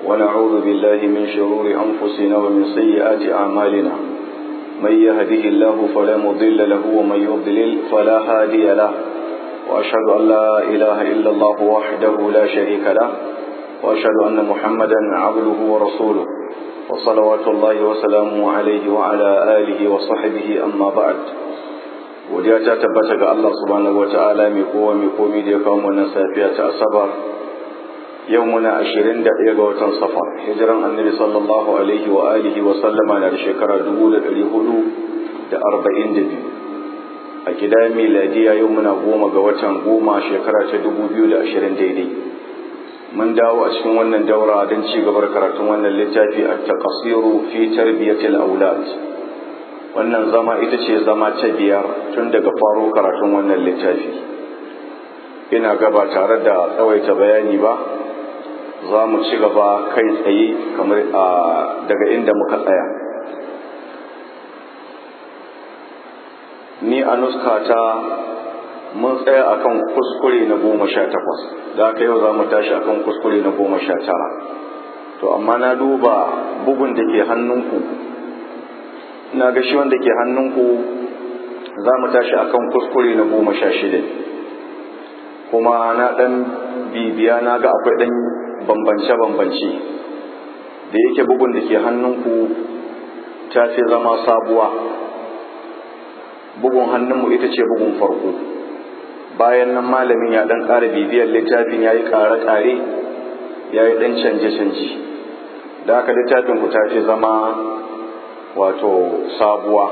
ونعوذ بالله من شرور أنفسنا ومن سيئات أعمالنا من يهده الله فلا مضل له ومن يضلل فلا هادي له وأشهد أن لا إله إلا الله وحده لا شريك له وأشهد أن محمدا عبده ورسوله وصلوات الله وسلامه عليه وعلى آله وصحبه أما بعد godiya ta tabbata ga Allah subhanahu wata'ala mai kowa mai komi da ya kawo wannan safiya ta asabar yau muna ashirin da ɗaya ga watan safar hijiran annabi sallallahu alaihi wa alihi wa sallama na da shekara dubu da ɗari hudu da arba'in da biyu a gida miladiya yau muna goma ga watan goma shekara ta dubu biyu da ashirin daidai mun dawo a cikin wannan daura don ci gabar karatun wannan littafi a taqasiru fi tarbiyatil aulad wannan zama ita ce zama ta biyar tun daga faro karatun wannan littafi ina gaba tare da tsawaita bayani ba za mu ci gaba kai tsaye kamar daga inda muka tsaya ni a nuskata mun tsaya akan kuskure na goma sha takwas da aka yau za mu tashi akan kuskure na goma sha tara to amma na duba bugun da ke hannunku na ga shi wanda ke hannunku za mu tashi akan kuskure na goma sha shida kuma na ɗan bibiya na ga akwai ɗan bambance-bambance da yake bugun da ke hannunku ta fi zama sabuwa bugun hannunmu ita ce bugun farko bayan nan malamin ya ɗan ƙara bibiyar littafin ya yi ƙare-ƙare ya yi ɗan canje-canje da haka littafin ku ta fi zama wato sabuwa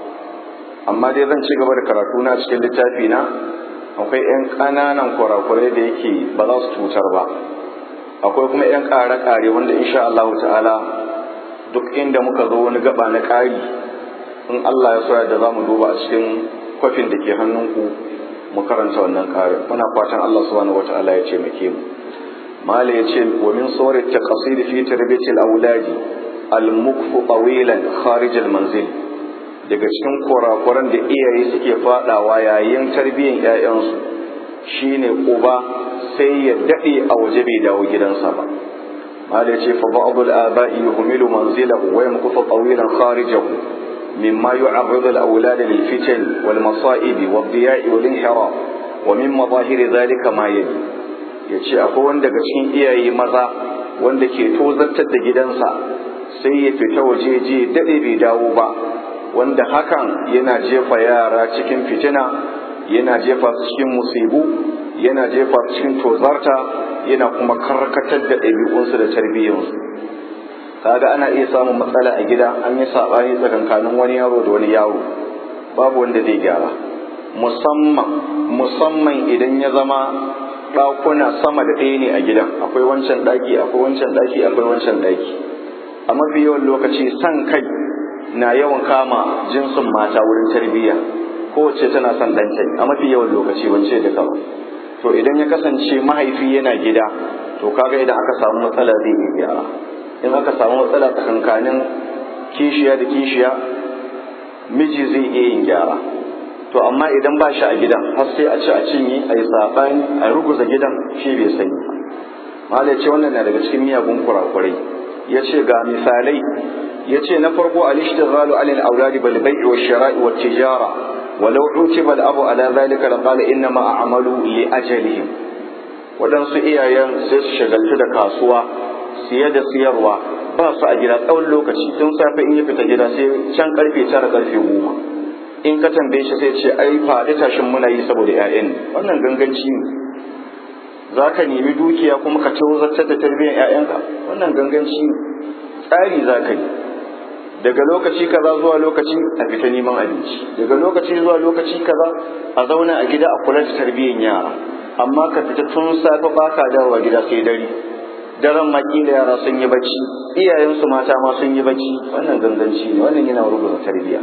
amma dai zan ci gaba da karatu na cikin littafi na akwai 'yan ƙananan kurakurai da yake ba za su cutar ba akwai kuma 'yan ƙare-ƙare wanda insha Allah ta'ala duk inda muka zo wani gaba na ƙari in Allah ya soya da za mu duba a cikin kwafin da ke hannunku mu karanta wannan ƙarin muna fatan Allah subhanahu wata'ala ya ce muke mu mala ya ce wa min sawri taqsir fi tarbiyatil auladi al-mukfu tawilan kharij al-manzil daga cikin kurakuran da iyaye suke fadawa yayin tarbiyyar ƴaƴansu shine uba sai ya dade a waje bai dawo gidansa ba mala yace fa ba'd al-aba'i yuhmilu manzilahu wa yamkufu tawilan kharijahu mimma yu'arridu al-awlad lil fitan wal masa'ib wad diya'i wal inhiraf wa min madahir dhalika ma yali yace akwai wanda daga cikin iyaye maza wanda ke tozartar da gidansa sai ya fita waje je daɗe bai dawo ba wanda hakan yana jefa yara cikin fitina yana jefa su cikin musibu yana jefa su cikin tozarta yana kuma karkatar da ɗabi'unsu da tarbiyyarsu kaga ana iya samun matsala a gida an yi saɓani tsakankanin wani yaro da wani yaro babu wanda zai gyara musamman musamman idan ya zama ɗakuna sama da ɗaya ne a gidan akwai wancan ɗaki akwai wancan ɗaki akwai wancan ɗaki a mafi yawan lokaci san kai na yawan kama jinsin mata wurin tarbiyya kowace tana son ɗanta a mafi yawan lokaci wance da kama to idan ya kasance mahaifi yana gida to kaga idan aka samu matsala zai iya gyara in aka samu matsala tsakankanin kishiya da kishiya miji zai iya yin gyara to amma idan ba shi a gidan har sai a ci a cinye a yi saɓani a ruguza gidan shi bai sani malai ce wannan na daga cikin miyagun kurakurai ya ce ga misalai ya ce na farko al-ishtighalu ala al-awladi bil bai'i wa shira'i wa tijara walau utiba al-abu ala dhalika la qala inna ma a'malu li ajalihim wadansu iyayen sai su shagaltu da kasuwa siye da siyarwa ba su a gida tsawon lokaci tun safe in ya fita gida sai can karfe tara karfe goma in ka tambaye shi sai ce ai faɗi tashin muna yi saboda 'ya'yan wannan ganganci ne za ka nemi dukiya kuma ka tozartar da tarbiyyar 'ya'yanka wannan ganganci ne tsari za ka yi daga lokaci kaza zuwa lokaci a fita neman abinci daga lokaci zuwa lokaci kaza a zauna a gida a kula da tarbiyyar yara amma ka fita tun safe ba ka dawowa gida sai dare daren makila yara sun yi bacci iyayensu mata ma sun yi bacci wannan ganganci ne wannan yana rubuta tarbiyya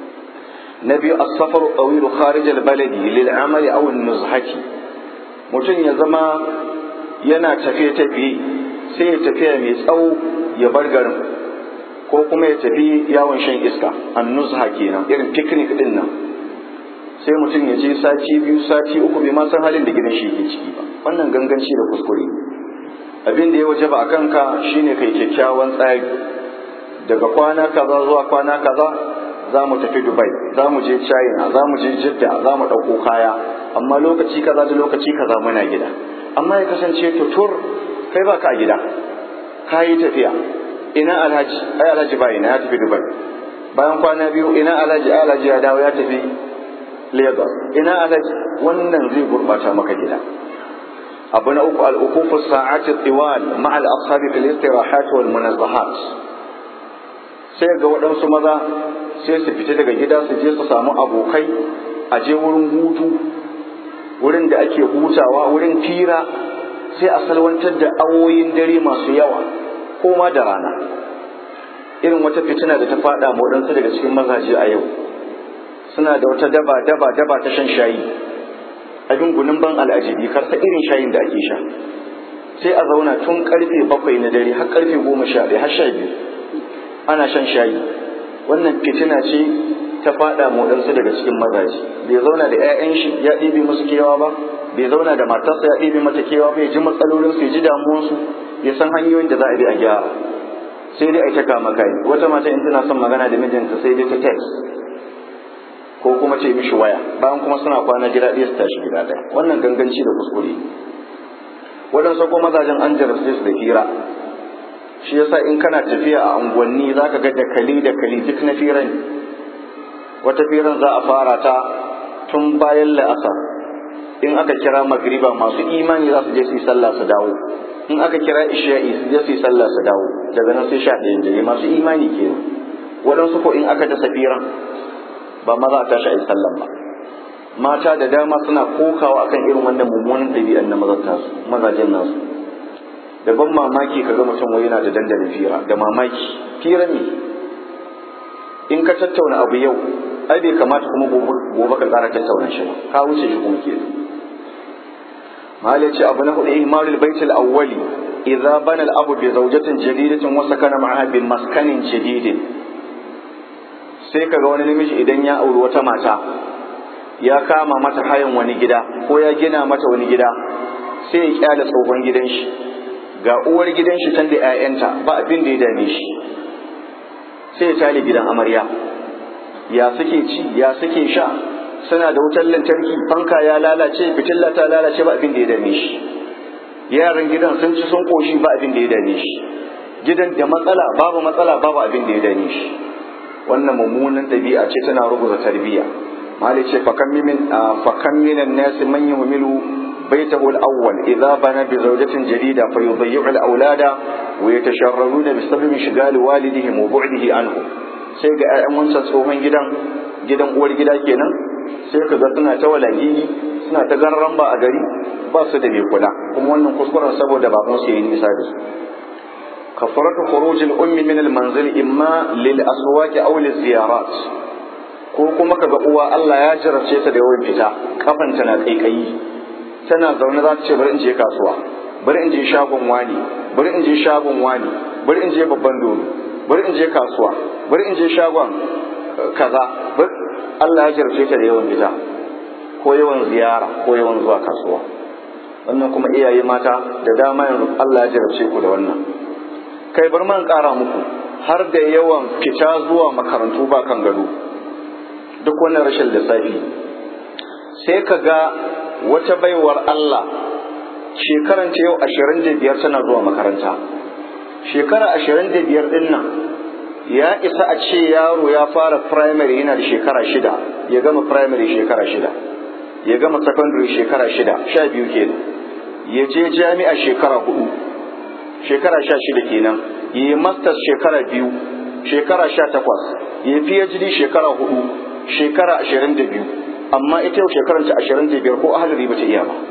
na biyu as-safar tawil kharij al-baladi lil amali aw an-nuzhati mutum ya zama yana tafiye-tafiye sai ya tafiya mai tsawo ya bar garin ko kuma ya tafi yawon shan iska an nuzha kenan irin picnic din nan sai mutum ya je sati biyu sati uku bai ma san halin da gidan shi ke ciki ba wannan ganganci da kuskure abin da ya waje ba a kanka shine kai kyakkyawan tsari daga kwana kaza zuwa kwana kaza za mu tafi dubai za mu je china za mu je jidda za mu ɗauko kaya amma lokaci kaza da lokaci kaza muna gida amma ya kasance tutur kai ba ka gida ka yi tafiya ina alhaji ai alhaji ba ina ya tafi dubai bayan kwana biyu ina alhaji ai alhaji ya dawo ya tafi lagos ina alhaji wannan zai gurbata maka gida abu na uku al'ukufu sa'ati tiwal ma'al ashabi fil istirahat wal munazzahat sai ga waɗansu maza sai su fita daga gida su je su samu abokai a je wurin hutu wurin da ake hutawa wurin fira sai a salwantar da awoyin dare masu yawa ko ma da rana irin wata fitina da ta faɗa ma waɗansu daga cikin mazaje a yau suna da wata daba daba daba ta shan shayi abin gunin ban al'ajibi karsa irin shayin da ake sha sai a zauna tun karfe bakwai na dare har karfe goma sha ɗaya har sha biyu ana shan shayi wannan fitina ce ta faɗa ma waɗansu daga cikin mazaje bai zauna da 'ya'yan shi ya ɗibe musu kewa ba bai zauna da matarsa ya ɗibe mata kewa ba ya ji matsalolinsu ya ji damuwarsu ya san hanyoyin da za a bi a gyara sai dai a ta kama kai wata mata in tana son magana da mijinta sai dai ta text ko kuma ce mishi waya bayan kuma suna kwana gida ɗaya su tashi gida ɗaya wannan ganganci da kuskure waɗansu ko mazajen an jarabce su da hira shi yasa in kana tafiya a unguwanni za ka ga dakali dakali duk na firan wata firan za a fara ta tun bayan la'asar in aka kira magriba masu imani za su je su yi sallah su dawo in aka kira isha'i su je su yi sallah su dawo daga nan sai sha ɗayan dare masu imani kenan waɗansu ko in aka ta safiran ba ma za a tashi a yi sallan ba mata da dama suna kokawa akan irin wannan mummunan ɗabi'an na mazajen nasu da ban mamaki kaga mutum wai yana da dandalin fira da mamaki fira ne in ka tattauna abu yau ai bai kamata kuma gobe ka tsara tattauna shi ba ka wuce shi kuma kenan malai ce abu na hudu ihmalul baitul awwali idza bana al-abu bi zawjatin jadidatin wa sakana ma'aha bi maskanin jadidin sai kaga wani namiji idan ya auri wata mata ya kama mata hayan wani gida ko ya gina mata wani gida sai ya kyale tsohon gidan shi ga uwar gidan shi can da 'ya'yanta ba abin da ya dame shi sai ya tale gidan amarya ya suke ci ya suke sha suna da wutar lantarki fanka ya lalace fitilla ta lalace ba abin da ya dame shi yaran gidan sun ci sun koshi ba abin da ya dame shi gidan da matsala babu matsala babu abin da ya dame shi wannan mummunan ɗabi'a ce tana rubuta tarbiyya mali ce fakan min fakan minan nasi man yuhmilu بيته الأول إذا بنى بزوجة جديدة فيضيع الأولاد ويتشررون بسبب انشغال والدهم وبعده عنهم sai ga ‘ya'yan wancan tsohon gidan gidan uwar gida kenan sai ka ga suna ta walagigi suna ta garran ba a gari ba su da mai kula kuma wannan kuskuren saboda baban su yi nisa da su kafaratu khurujil ummi min al manzil imma lil aswaqi aw lil ziyarat ko kuma kaga uwa Allah ya jarabce ta da yawan fita kafanta na kaikayi tana zaune za ta ce bari in je kasuwa bari in je shagon wani bari in je shagon wani bari in je babban dodo bari in je kasuwa bari in je shagon kaza Allah ya jarce ta da yawan fita ko yawan ziyara ko yawan zuwa kasuwa wannan kuma iyaye mata da dama yanzu Allah ya jarabce ku da wannan kai bar man ƙara muku har da yawan fita zuwa makarantu ba kan gado duk wannan rashin lissafi sai ka ga wata baiwar Allah shekaranta yau ashirin da biyar tana zuwa makaranta shekara ashirin da biyar din nan ya isa a ce yaro ya fara primary yana da shekara shida ya gama primary shekara shida ya gama secondary shekara shida sha biyu kenan ya je jami'a shekara hudu shekara sha shida kenan ya yi masters shekara biyu shekara sha takwas ya phd shekara hudu shekara ashirin da biyu amma ita yau shekaranta ashirin da biyar ko ahalari ba ta iya ba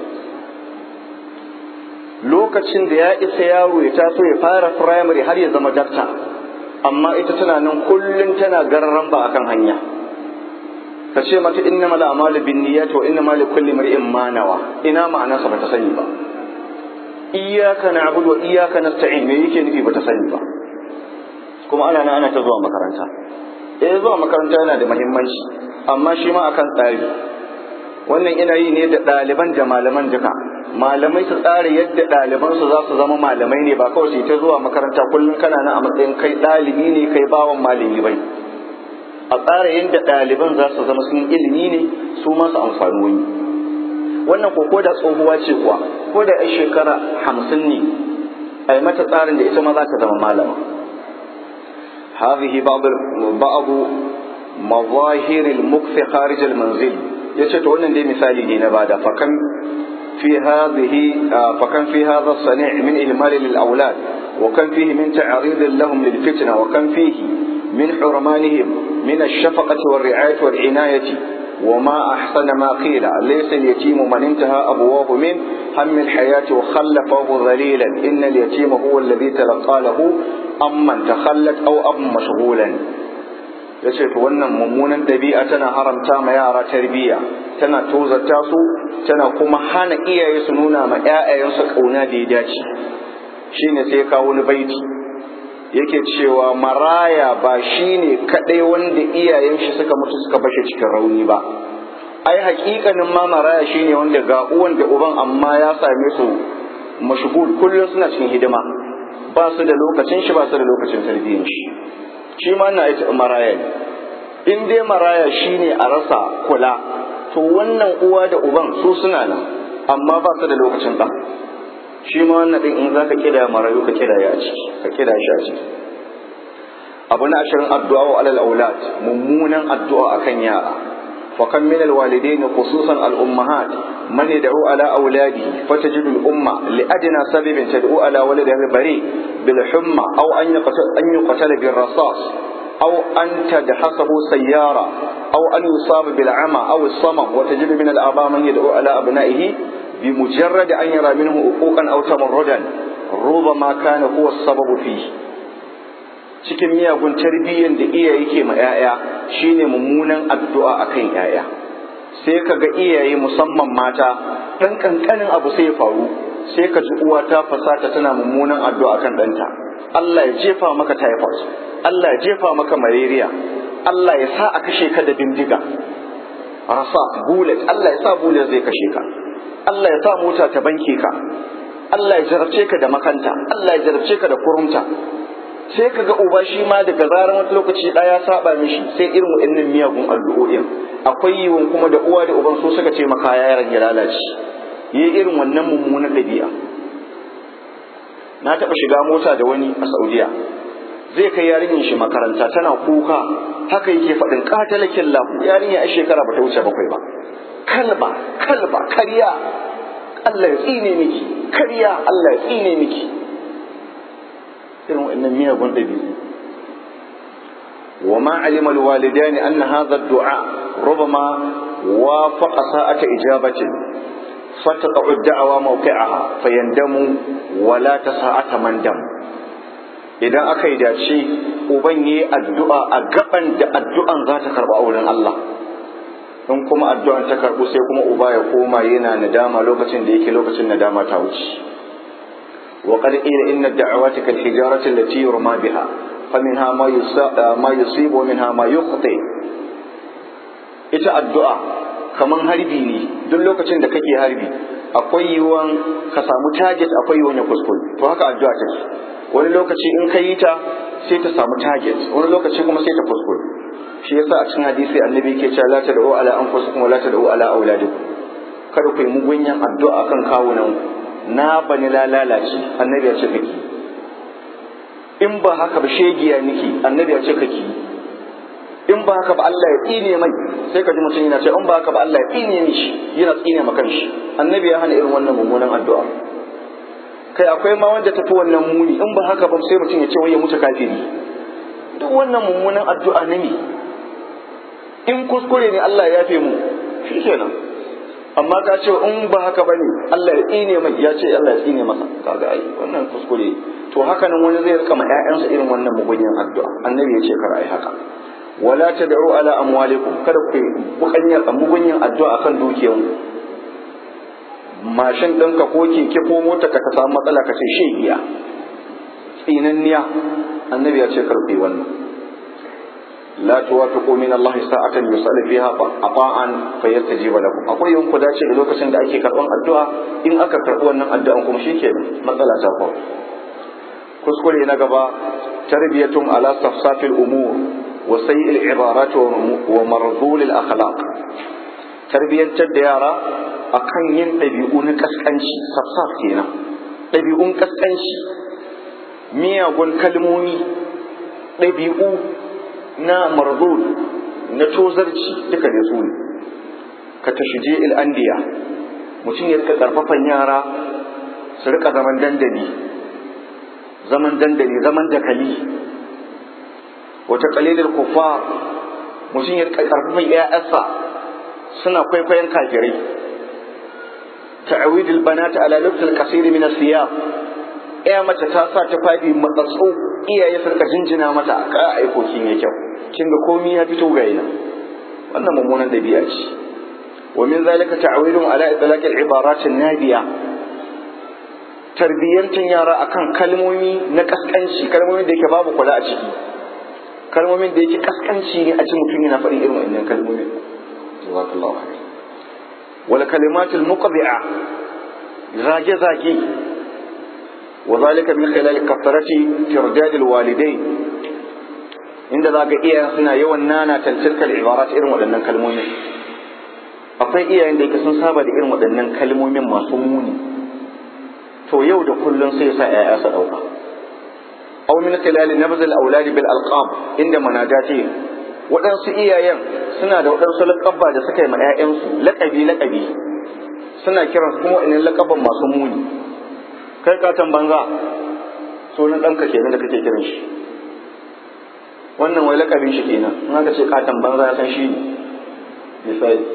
lokacin da ya isa yaro ya taso ya fara primary har ya zama dakta amma ita tana nan kullum tana gararan ba akan hanya ka ce mata inna mala amalu bin niyyat wa inna mali kulli mar'in ma nawa ina ma'ana sa bata sani ba iyyaka na'budu wa iyyaka nasta'in me yake nufi bata sani ba kuma ana nan ana ta zuwa makaranta eh zuwa makaranta yana da muhimmanci amma shi ma akan tsari wannan ina yi ne da ɗaliban da malaman duka malamai su tsara yadda ɗalibansu za su zama malamai ne ba kawai su ta zuwa makaranta kullum kana nan a matsayin kai ɗalibi ne kai bawan malami bai a tsara yadda ɗaliban za su zama sun ilimi ne su masu amfani wani wannan ko ko da tsohuwa ce kuwa ko da ai shekara hamsin ne a yi mata tsarin da ita ma za ta zama malama هذه بعض بعض مظاهر المكث خارج المنزل yace to wannan dai misali ne na bada fakan fi hadhihi fakan fi hadha as-sani' min ihmal lil awlad wa kan fihi min ta'rid lahum lil fitna wa kan fihi min hurmanihim min ash-shafaqati war ri'ayati wal inayati وما أحسن ما قيل ليس اليتيم من انتهى أبواه من هم الحياة وخلفه ذليلا إن اليتيم هو الذي تلقى له أمن تخلت أو أب مشغولا yace to wannan mummunan ɗabi'a tana haramta ma yara tarbiyya tana tozarta su tana kuma hana iyaye su nuna ma ƴaƴayensu ƙauna da ya dace shine sai kawo wani baiti yake cewa maraya ba shine kaɗai wanda iyayen shi suka mutu suka bashe cikin rauni ba ai haƙiƙanin ma maraya shine wanda ga uwan da uban amma ya same su mashgul kullum suna cikin hidima ba su da lokacin shi ba su da lokacin tarbiyyar shi shi ma na ita maraya ne in dai maraya shine a rasa kula to wannan uwa da uban su suna nan amma ba su da lokacin ɗan shi ma wannan ɗin in za ka kira marayu ka kira ya ciki ka kira shi a ciki abu na ashirin addu'a wa alal aulad mummunan addu'a akan yara فكم من الوالدين خصوصا الأمهات من يدعو على أولاده فتجد الأمة لأدنى سبب تدعو على ولدها البريء بالحمى أو أن يقتل, أن يقتل بالرصاص أو أن تدحسه سيارة أو أن يصاب بالعمى أو الصمم وتجد من الآباء من يدعو على أبنائه بمجرد أن يرى منه حقوقا أو تمردا ربما كان هو السبب فيه cikin miyagun tarbiyyar da iyaye ke ma 'ya'ya shine mummunan addu'a akan 'ya'ya sai ka ga iyaye musamman mata ɗan ƙanƙanin abu sai ya faru sai ka ji uwa ta fasata tana mummunan addu'a akan ɗanta Allah ya jefa maka typhoid Allah ya jefa maka malaria Allah ya sa a kashe ka da bindiga rasa bullet Allah ya sa bullet zai kashe ka Allah ya sa mota ta banke ka Allah ya jarabce ka da makanta Allah ya jarabce ka da kurumta sai ka ga uba shi ma daga zarar wata lokaci ɗaya ya saba mishi sai irin wa'annan miyagun addu'o'in akwai yiwon kuma da uwa da uban so suka ce maka yaron ya lalace yi irin wannan mummunan ɗabi'a na taɓa shiga mota da wani a saudiya zai kai yarinyar shi makaranta tana kuka haka yake faɗin katalakin lahu yarinya a shekara ba ta wuce bakwai ba kalba kalba karya Allah ya tsine miki karya Allah ya tsine miki irin wa'annan miyagun ɗabi'u wa ma alima alwalidani anna hadha ad-du'a rubama wafaqa sa'ata ijabatin fataqa'u ad-da'wa mawqi'aha fayandamu wa la tasa'ata mandam idan aka yi dace uban yayi addu'a a gaban da addu'an za ta karba auren Allah in kuma addu'an ta karbu sai kuma uba ya koma yana nadama lokacin da yake lokacin nadama ta wuce وقد قيل إن الدعوات كالحجارة التي يرمى بها فمنها ما ما يصيب ومنها ما يخطئ ita addu'a kaman harbi ne duk lokacin da kake harbi akwai yiwuwan ka samu target akwai yiwuwan ya kuskure to haka addu'a take wani lokaci in ka yi ta sai ta samu target wani lokaci kuma sai ta kuskure shi yasa a cikin hadisi annabi ke cewa la tad'u ala anfusikum wa la tad'u ala auladikum kada ku yi mugunyan addu'a kan kawunan ku na bani lalace annabi ya ce kake in ba haka ba shegiya niki annabi ya ce kake in ba haka ba Allah ya tsine mai sai ka ji mutum yana ce in ba haka ba Allah ya tsine mishi yana tsine ma kanshi annabi ya hana irin wannan mummunan addu'a kai akwai ma wanda tafi wannan muni in ba haka ba sai mutum ya ce wai ya mutu kafiri duk wannan mummunan addu'a ne in kuskure ne Allah ya yafe mu shi kenan amma ka ce in ba haka ba ne Allah ya tsine mai ya ce Allah ya tsine masa kaga ai wannan kuskure to haka nan wani zai rika ma ƴaƴansa irin wannan mugunyan addu'a annabi ya ce kar ai haka wala tad'u ala amwalikum kada ku bukanyar mugunyan addu'a akan dukiyan mashin ɗinka ko keke ko mota ka samu matsala ka ce shegiya tsinanniya annabi ya ce kar ku yi wannan la tuwafiqu min Allah sa'atan yus'al fiha ata'an fayastajiba lakum akwai yawan ku dace da lokacin da ake karban addu'a in aka karbi wannan addu'an kuma shikenan matsala ta faru kuskure na gaba tarbiyatun ala safsafil umur wa sayyi'il ibarat wa marzul al akhlaq tarbiyantar da yara akan yin ɗabi'u na kaskanci safsaf kenan ɗabi'un kaskanci miyagun kalmomi ɗabi'u na marzul na tozarci duka ne su ne ka tashije il'andiya mutum ya rika karfafan yara su rika zaman dandali zaman dandali zaman dakali wata kalilin kufa mutum ya rika karfafan ya'yansa suna kwaikwayon kafirai ta'awidul banata ala lubtul kasiri min asiyab ya mace ta sa ta fadi matsatsu iyaye su rika jinjina mata ka aikokin ya kyau kin ga komai ya fito ga yana wannan mummunan dabi'a ce wa min zalika ta'awilun ala itlaq al-ibarat an-nadiya tarbiyantan yara akan kalmomi na kaskanci kalmomin da yake babu kula a ciki kalmomin da yake kaskanci ne a cikin mutum yana faɗin irin wannan kalmomin jazakallahu khair wal kalimatul muqdi'a zage zage وذلك من خلال كثرة ترداد الوالدين inda za ga iyayen suna yawan nana tilkal ibarat irin waɗannan kalmomi akwai iyayen da yake sun saba da irin waɗannan kalmomin masu muni to yau da kullum sai sa ƴaƴa su ɗauka aw min khilal nabz al awlad bil alqab inda manajati waɗansu iyayen suna da waɗansu laƙabba da suka yi ma ƴaƴansu laƙabi laƙabi suna kiransu kuma waɗannan laƙabban masu muni kai katon banza sunan ɗanka kenan da kake kiran shi wannan wai lakabin shi kenan in aka ce katon banza ya san shi ne misali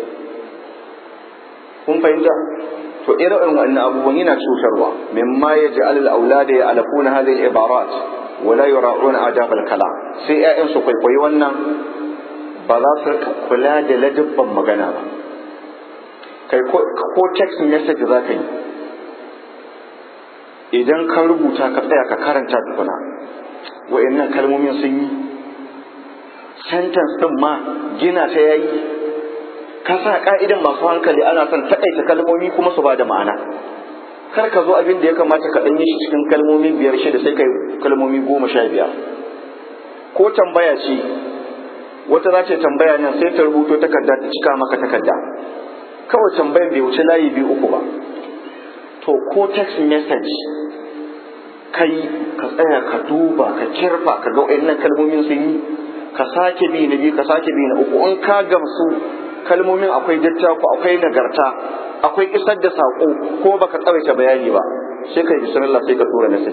kun fahimta to irin wannan abubuwan yana cutarwa mimma ya ji alal aulada ya alafuna hadhihi ibarat wa la yura'una adab al kalam sai ƴaƴan su kwaikwayi wannan ba za su kula da ladabban magana ba kai ko text message za ka yi idan ka rubuta ka tsaya ka karanta tukuna wa'annan kalmomin sun yi sentence din ma gina ta yayi ka sa ka'idan masu hankali ana son taƙaita kalmomi kuma su ba da ma'ana kar ka zo abin da ya kamata ka ɗan yi shi cikin kalmomi biyar shida sai kai kalmomi goma sha biyar ko tambaya ce wata za ta tambaya nan sai ta rubuto takarda ta cika maka takarda kawai tambayan bai wuce layi biyu uku ba to ko text message kai ka tsaya ka duba ka kirfa ka ga wayannan kalmomin sun yi ka sake bi na biyu ka sake bi na uku in ka gamsu kalmomin akwai dattako akwai nagarta akwai isar da sako ko baka tsawaita bayani ba sai kai bismillah sai ka tura message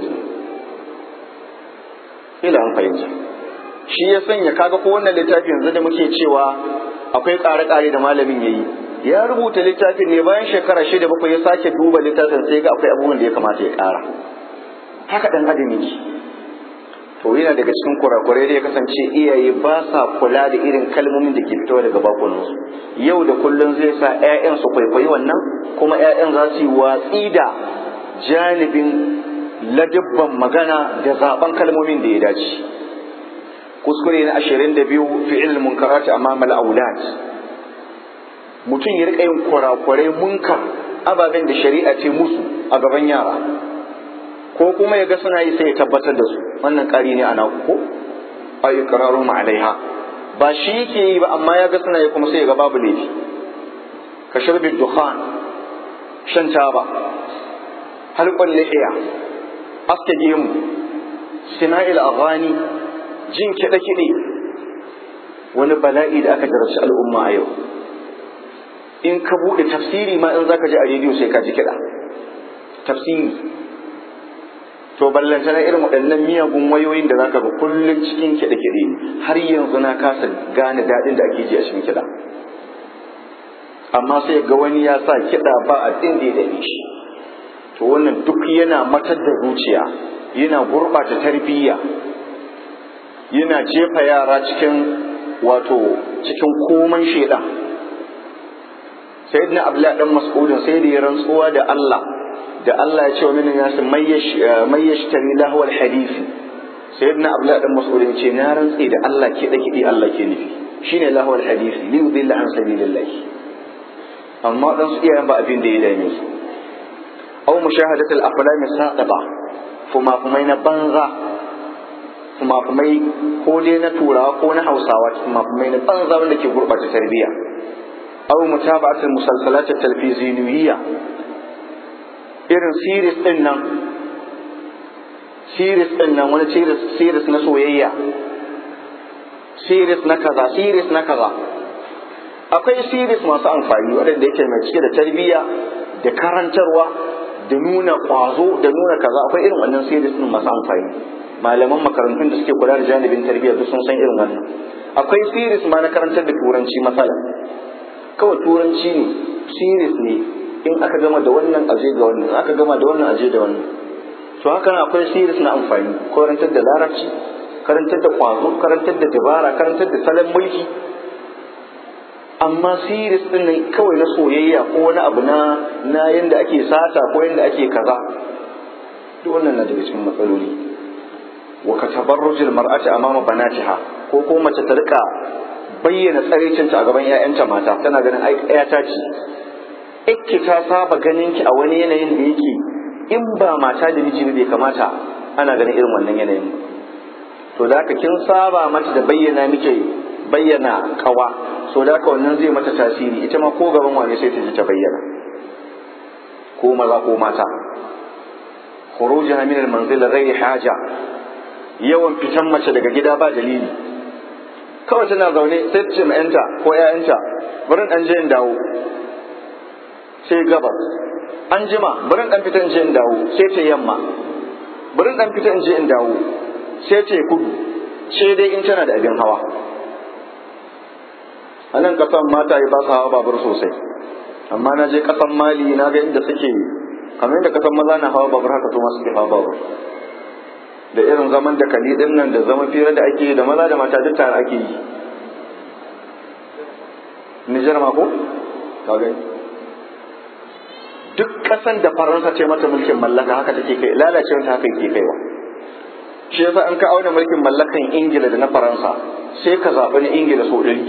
ila an fahimta shi ya sanya kaga ko wannan littafi yanzu da muke cewa akwai ƙare-ƙare da malamin yayi ya rubuta littafin ne bayan shekara shida bakwai ya sake duba littafin sai ga akwai abubuwan da ya kamata ya ƙara haka dan adam yake to yana daga cikin kurakurai da ya kasance iyaye ba sa kula da irin kalmomin da ke fitowa daga bakunansu yau da kullum zai sa 'ya'yan su kwaikwayi wannan kuma 'ya'yan za su yi watsi da janibin ladibban magana da zaben kalmomin da ya dace kuskure na ashirin da biyu fi'il munkarati amama al-aulad mutum ya rika yin kurakurai munkar ababen da shari'a ce musu a gaban yara ko kuma ya ga suna yi sai ya tabbatar da su wannan ƙari ne ana ko a iqraru ma alaiha ba shi yake yi ba amma ya ga suna yi kuma sai ya ga babu laifi ka shirbi dukhan shan taba halqul lihiya aske gemu sina'il aghani jin kiɗe-kiɗe wani bala'i da aka jarabci al'umma a yau in ka buɗe tafsiri ma in zaka ji a rediyo sai ka ji kiɗa tafsiri to ballanta na irin waɗannan miyagun wayoyin da zaka ga kullum cikin kiɗe-kiɗe har yanzu na kasa gane daɗin da ake ji a cikin kiɗa amma sai ga wani ya sa kiɗa ba a ɗin da ya shi to wannan duk yana matar da zuciya yana gurɓata tarbiyya yana jefa yara cikin wato cikin koman shaidan sayyidina abdullahi dan mas'udin sai da ya rantsuwa da Allah da Allah ya ce wa minin yasin mai yashtari lahu alhadisi sayyidina abdullahi dan mas'udin ce na rantse da Allah ke da kidi Allah ke nufi shine lahwal hadisi li yudilla an sabilillah amma dan su iyayen ba abin da ya dame su aw mushahadat al aflam saqaba fuma fumai na banza fuma fumai ko dai na turawa ko na hausawa fuma fumai na banza wanda ke gurbata tarbiyya aw mutaba'at al musalsalat al talfiziyya irin series din nan series din nan wani series na soyayya series na kaza series na kaza akwai series masu amfani waɗanda yake mai cike da tarbiyya da karantarwa da nuna ƙwazo da nuna kaza akwai irin wannan series din masu amfani malaman makarantun da suke kula da janibin tarbiyya duk sun san irin wannan akwai series ma na karantar da turanci matsala kawai turanci ne series ne in aka gama da wannan aje ga wannan aka gama da wannan aje da wannan to haka nan akwai series na amfani karantar da larabci karantar da kwazo karantar da dabara karantar da salon mulki amma series din nan kawai na soyayya ko wani abu na na yanda ake sata ko yanda ake kaza duk wannan na daga cikin matsaloli wa ka tabarrujul mar'ati amama banatiha ko ko mace ta rika bayyana tsarecinta a gaban 'ya'yanta mata tana ganin ai ƴata ce ikke ta saba ganin ki a wani yanayin da yake in ba mata da miji bai kamata ana ganin irin wannan yanayin to da haka kin saba mata da bayyana miki bayyana kawa so da haka wannan zai mata tasiri ita ma ko gaban wani sai ta ji ta bayyana ko maza ko mata khurujaha min al-manzil ghairi haja yawan fitan mace daga gida ba dalili kawai tana zaune sai ta ce ma yanta ko ƴaƴanta bari dan je in dawo sai gabas an jima bari dan fita in je in dawo sai ta yamma bari dan fita in je in dawo sai ta kudu sai dai in tana da abin hawa a nan kasan mata yi ba su hawa babur sosai amma na je kasan mali na ga inda suke kamar yadda kasan maza na hawa babur haka su ma suke hawa babur da irin zaman da kali din nan da zaman fira da ake yi da maza da mata duk tare ake yi Nijar ma ko? Ka gani? duk kasan da faransa ce mata mulkin mallaka haka take kai lalacewar ta haka ke kaiwa shi yasa an ka auna mulkin mallakan ingila da na faransa sai ka zaɓi na ingila sau ɗari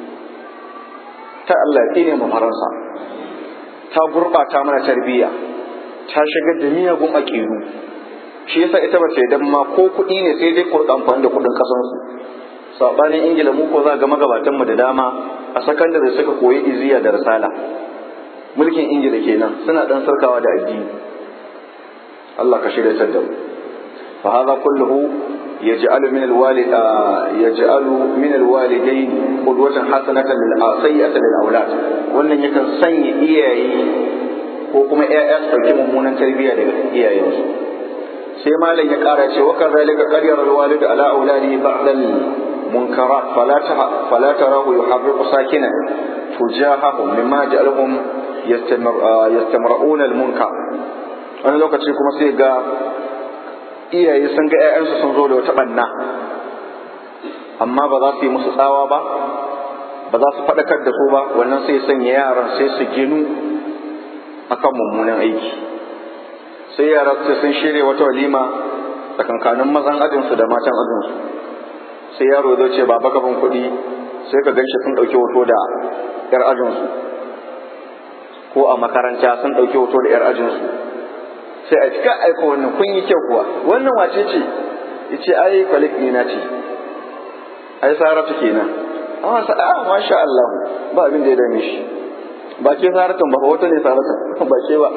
ta allah ya tsine mu faransa ta gurɓata mana tarbiyya ta shigar da miyagun aƙidu shi yasa ita ba ta idan ma ko kuɗi ne sai dai kurɗa amfani da kuɗin ƙasansu saɓanin ingila mu ko za ga magabatanmu da dama a sakandare suka koyi iziya da risala mulkin ingila kenan suna dan sarkawa da addini Allah ka shirya da mu fa hadha kulluhu yaj'alu min alwalid yaj'alu min alwalidayn qudwatan hasanatan lil sayyi'atan lil awlad wannan yakan sanya iyaye ko kuma ƴaƴa su dauki mummunan tarbiyya daga iyayensu sai malam ya kara ce wa kadhalika qaryara alwalid ala auladihi ba'da المنكرات فلا فلا تراه يحرق ساكنا تجاههم مما جعلهم yastamra'una al-munkar wani lokaci kuma sai ga iyaye sun ga 'ya'yansu sun zo da wata banna amma ba za su yi musu tsawa ba ba za su faɗakar da su ba wannan sai sanya yaran sai su ginu akan mummunan aiki sai yara sai sun shirya wata walima tsakankanin mazan ajinsu da matan ajinsu sai yaro zai ce baba gaban kuɗi sai ka ganshi sun ɗauki hoto da 'yar ajinsu ko a makaranta sun ɗauki hoto da 'yar ajinsu sai a cika aika wannan kun yi kyau kuwa wannan wace ce ya ce ai kwalik na ce ai saratu kenan amma sa a masha Allah ba abin da ya dame shi ba ke saratun ba hoto ne saratun ba ke ba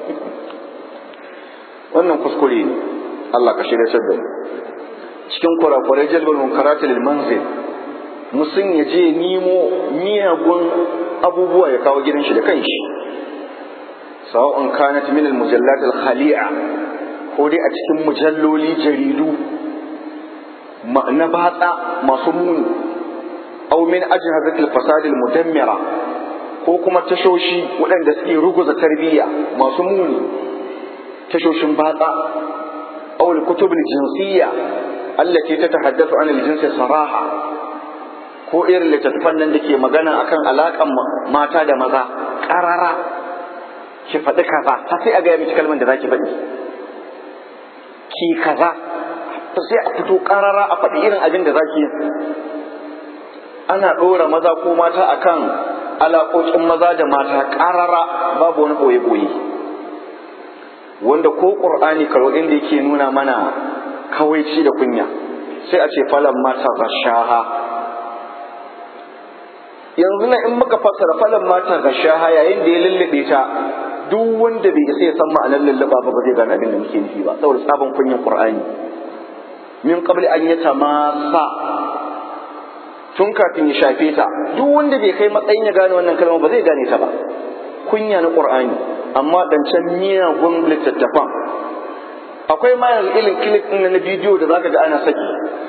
wannan kuskure ne Allah ka shirya da mu cikin kurakurai jalbal munkarati lil manzil musun ya je nemo miyagun abubuwa ya kawo gidan shi da kanshi sawa'un kanat min al-mujallat al-khali'a ko dai a cikin mujalloli jaridu na batsa masu muni aw min ajhazat al-fasad al-mudammira ko kuma tashoshi waɗanda suke ruguza tarbiyya masu muni tashoshin batsa aw al-kutub al-jinsiyya allati tatahaddathu an al-jins saraha ko irin littattafan nan da ke magana akan alaƙan mata da maza ƙarara ki faɗi kaza har sai a gaya miki kalmar da zaki faɗi ki kaza to sai a fito karara a faɗi irin abin da zaki yi ana ɗora maza ko mata akan alaƙoƙin maza da mata karara babu wani ɓoye-ɓoye wanda ko ƙur'ani karo inda yake nuna mana kawaici da kunya sai a ce falan mata gashaha yanzu na in muka fassara falan mata gashaha yayin da ya lullube ta duk wanda bai isa ya san ma'anar lulluba ba ba zai gane abin da muke nufi ba saboda sabon kunyan qur'ani min qabli an yatamassa tun kafin ya shafe ta duk wanda bai kai matsayin ya gane wannan kalma ba zai gane ta ba kunya na qur'ani amma dancan miyagun littattafan akwai ma yanzu irin clip ɗin na bidiyo da zaka ga ana saki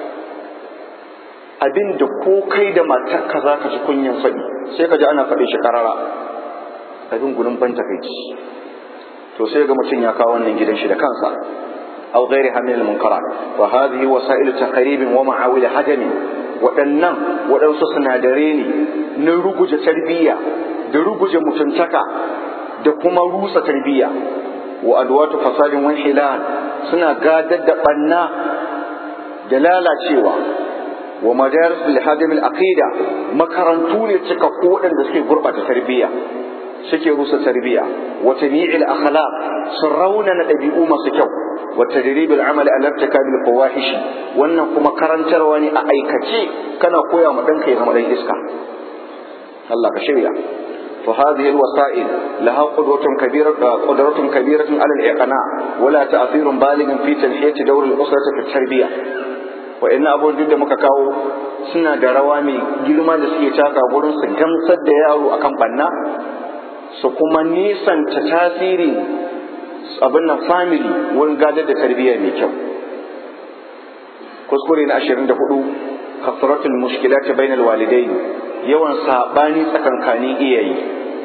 abin da ko kai da matarka za ka ji kunyan faɗi sai ka ji ana faɗi shi karara abin gudun ban takaici to sai ga mutum ya kawo wannan gidan shi da kansa aw ghairi hamil munkara wa hadhihi wasa'il taqrib wa ma'awil hajam waɗannan waɗansu sinadare ne na ruguje tarbiyya da ruguje mutuntaka da kuma rusa tarbiyya wa adwatu fasadin wa hilal suna gadar da banna da lalacewa wa madaris bil hadim al aqida makarantu ne cika ko waɗanda suke gurbata tarbiyya suke rusa tarbiyya wa tabi'il akhlaq sun raunana ɗabi'u masu kyau wa tadrib al amal ala irtikab al fawahish wannan kuma karantarwa ne a aikace kana koya ma ɗanka ya zama ɗan iska Allah ka shirya فهذه الوسائل لها قدرة كبيرة قدرة كبيرة على الإقناع ولا تأثير بالغ في تنحية دور الأسرة في التربية وإن أبو جد مكاكاو suna da rawa mai girma da suke taka gurin su gamsar da yaro akan banna su kuma nisanta tasiri abin nan family wurin gadar da tarbiyya mai kyau kuskure na 24 kasratul mushkilati bainal walidain yawan sabani tsakankanin iyaye